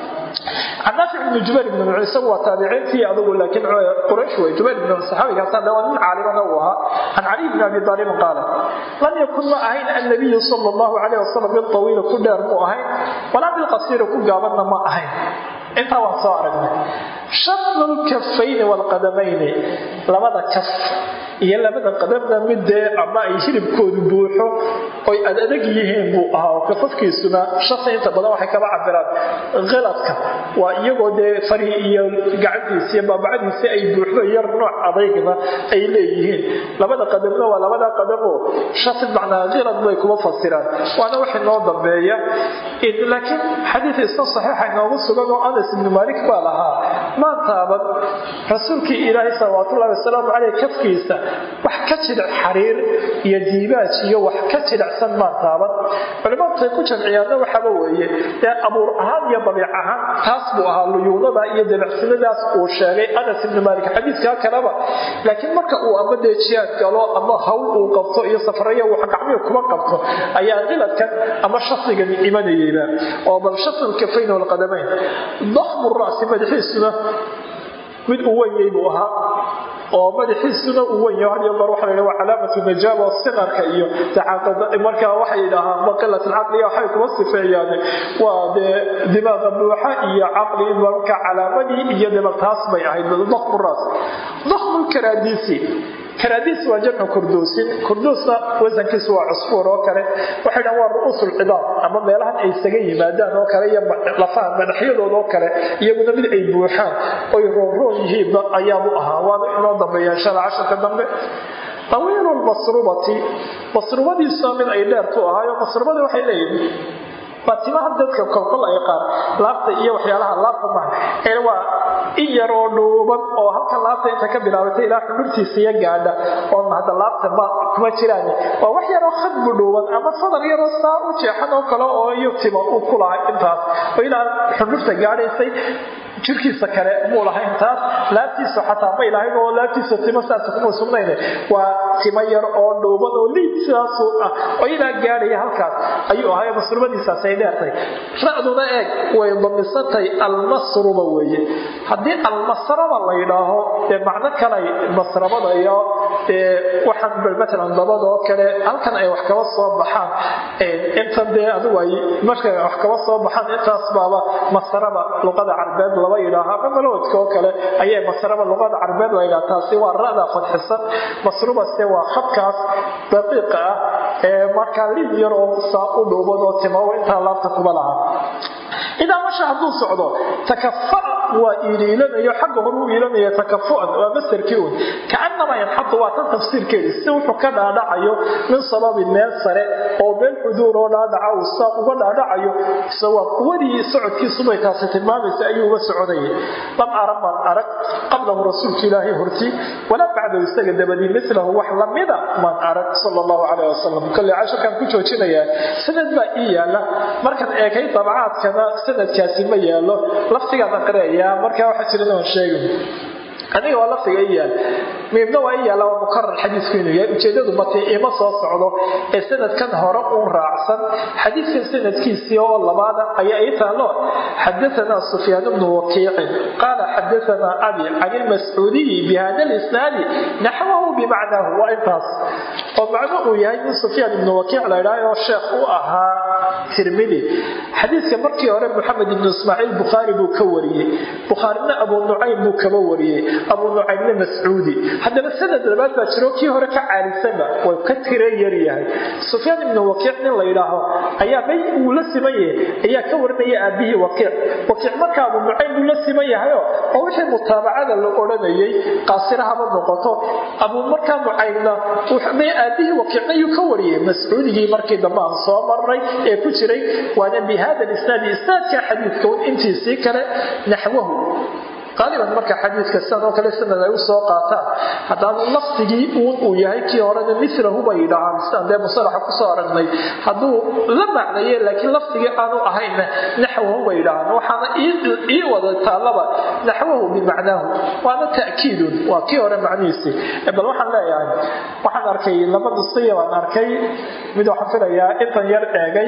can naafic ibni jubayr ibni nuuc isagu waa taabiciintii adigu laakiin quraysh wey jubayr ibni saxaabigaasaan waa nin caalimana uu ahaa can caliy bni abi aalibin qaala lam yakun ma ahayn annabiyu sala allahu calayh wasalam biltawiila ku dheer mu ahayn walaa bilqasiira ku gaabanna ma ahayn intaa waan soo aragnay shaqnu lkafayni waalqadamayni labada kaf iyo labada qadamna midee ama ay hilibkoodu buuxo oy ad adag yihiin buu ahaa oo kafafkiisuna shaqi inta badan waxay kaba cabiraan khiladka waa iyagoo dee farihii iyo gacantiisi iyo baabacadiisi ay buuxdo yar nooc adaygna ay leeyihiin labada qadamna waa labada qadamoo shaqi macnaa khilad bay kuma fasiraan waana wax inoo dambeeya laakiin xadiid isna saxiixa inoogu sugan oo anas ibnu maalik baa lahaa maantaaban rasuulkii ilaahay salawaatullahi ullahi wasalaamu caleyh kafkiisa wax ka jidhac xariir iyo diibaaj iyo wax ka jidhacsan maan taaban culimaadkay ku jamciyaanna waxaaba weeye dee abuur ahaan iyo dabiic ahaan taas buu ahaa luyuunada iyo dabicsinadaas uu sheegay anas ibni maalik xadiiskaa kaleba laakiin marka uu ama dee jihaad galo ama hawl uu qabto iyo safaraya wax gacmihi kuma qabto ayaa qiladkan ama shasigan imanayeyba oo bal shasil kafayn walqadamayn dakhmu ra'si madaxiisuna mid uu wenyay buu ahaa oo madaxiisuna uu wenyaho had iyo goor waxa la yidhaha waa calaamatu najaaba siqarka iyo markaa waxay yidhaahaan maqilat alcaqliya waxay kuma sifeeyaan waa dee dimaaqa buuxa iyo caqli marka calaamadii iyo deba taas bay ahayd dakhmu raas dakhmu karaadiisi karaadiis waa jamcu kurduusin kurduusna wasankiisu waa cusfuur oo kale waxay dhahan waa ru'uusulcidaam ama meelahan ay isaga yimaadaan oo kale iyo lafaha madaxyadooda oo kale iyaguna mid ay buuxaan oy roonroon yihiinba ayaabu ahaa waana inoo dambeeya inshaalla casharka dambe tawiilu lmasrubati masrubadiisuna mid ay dheertu ahaayo masrubada waxay leeyihin waa timaha dadka kolkol ay qaar laabta iyo waxyaalaha laabta maha ee waa in yar oo dhuuban oo halkan laabta inta ka bilaabatay ilaa xudurtiisa iyo gaadha oo hadda laabta ma kuma jiraan waa wax yaroo khadbu dhuuban ama fadar yaroo saa u jeexan oo kale oo iyo tima uu ku lahay intaas oo ilaa xudurta gaadhaysay jirkiisa kale muu lahayn taas laabtiisa xataa may lahayn oo laabtiisa timo saasa kuma sugnayne waa timo yar oo dhuuban oo liid sidaasu ah oo ilaa gaadhaya halkaas ayuu ahay masrubadiisaas ay dheertay ra'duna eeg way damisantay almasruba weeye haddii almasraba la yidhaaho dee macno kalay masrabada iyo waxaan matalan dabadoo kale halkan ay wax kaba soo baxaan intan dee adigu ay marka wax kaba soo baxaan intaas baaba masraba luqada carbeed laba yidhaaha ama malowdka oo kale ayay masraba luqada carbeed la yidhaha taasi waa ra'da fadxisan masrubaste waa khadkaas daqiiqa ah ee markaa lid yar oo saa u dhuuban oo timawo intaa laabta kuma laha idaa masha hadduu socdo takafa waa iiliilanayo xagga hore u iilanaya takafuan waa masarkii un kaanamaa yanxadu waa tan tafsiirkeedi si wuxuu ka dhaadhacayo min sababin meel sare oo meel xuduur oo dhaadhaca uu saa uga dhaadhacayo waa quwadii socodkiisubay taasi tilmaamaysa ayuu uga soconayay lam ara maan arag qablahu rasuulka ilaahay horti walaa bacdahu isaga dabadii milahu wax lamida maan arag sal allahu caleyh wasalam kolley casharkaan ku joojinayaa sanad baa ii yaala markaan eegay dabacaadkana sanadkaasi ma yaalo laftigaan aqriaya markaa waxaa jiran oon sheegin aniga waa laftiga i yaal miibna waa i yaalla waa mukarar xadiisku inuu yahay ujeedadu mati ima soo socdo ee sanadkan hore uun raacsan xadiiskan sanadkiisii oo labaada ayaa ii taalo xadaanaa sufyaan bnu wakiicin qaala xadaanaa abi can ilmascuudiyi bihada lisnaadi naxwahu bimacnaahu waa intaas oo macno uu yahay in sufyaan ibnu wakiic la idhahay oo sheekh u ahaa tirmidi xadiiska markii hore moxamed ibnu ismaaciil bukhaari buu ka wariyey bukhaarina abu nucaym buu kaba wariyey abu nucaymne mascuudi haddaba sanad labaad baa jiro kii hore ka caalisanba way ka tira yar yahay sufyaan ibnu wakiic nin la yidhaaho ayaa bay uu la siman yahay ayaa ka warinaya aabihii wakiic wakiic marka abu nucaym buu la siman yahayo oo wixii mutaabacada la odhanayay qaasirahaba noqoto abu markaa nucaymna aabihii wakiicna yuu ka wariyey mascuudigii markii dambe aan soo marnay ee ku jiray waana bi hada isnaadi isnaadka xadiidka intiisii kale naxwahu qaaliban marka xadiidka sidan oo kale sanad ay u soo qaataan haddaanu lafdigii uun uu yahay kii horena milahu bay yidhaahaan sidaan dee musalaxa kusoo aragnay hadduu la macnaye laakiin lafdigii aanu ahayna naxwahu bay yidhaahaan waxaana ii wada taallaba naxwahu bimacnaahu waana ta'kiidun waa kii hore macnihiisii bal waxaan leeyahay waxaan arkay laba nusqiya baan arkay mid waxaan filayaa intan yar eegay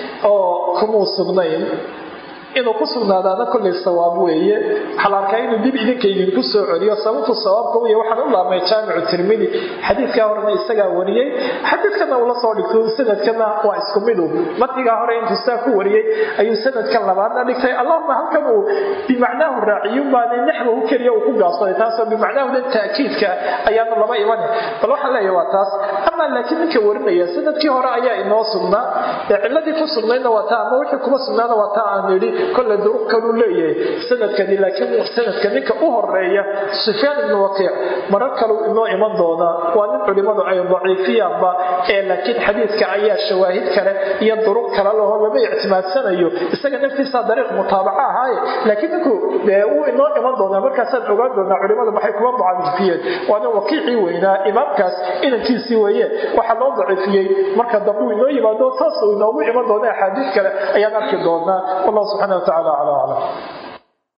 oo kumuu sugnayn inuu ku sugnaadaana kollay sawaab weeye waxaa la arkaa inuu dib idinka idinku soo celiyo sababtu sawaabka wey waxaan u laabmay jaamicu tirmidi xadiidkaa horena isagaa wariyey xadiidkana uu la soo dhigto sanadkana waa isku midu matnigaa hore intuu saa ku wariyey ayuu sanadkan labaadna dhigtay allahuma halkan uu bimacnaahu raaciyun baana naxwahu keliya uu ku gaabsaday taasoo bimacnaahudan ta'kiidka ayaanu laba imane bal waxaan leeyahay waa taas amaa laakiin ninka warinaya sanadkii hore ayaa inoo sugnaa ee ciladii ku sugnaydna waa taa ama wixii kuma sugnaana waa taa aan idhi kolle duruq kaluu leeyahay sanadkani laakiin sanadka ninka u horeeya sufyaan ibnu waqiic marar kaluu inoo iman doonaa waa nin culimmadu ay daciifiyaanba ee laakiin xadiidka ayaa shawaahid kale iyo duruq kale laho lama ictimaadsanayo isaga naftiisa dariiq mutaabaca ahaaye laakiin ninku dee wuu inoo iman doonaa markaasaan ogaan doonaa culimmadu maxay kuma mucadifiyeen waa nin waqiicii weynaa imaamkaas inankiisii weeye waxaa loo daciifiyey marka dambe uu inoo yimaado taas uu inoogu iman doona axaadiis kale ayaan arki doonaa wallahu subxana wa tacala calaa aclam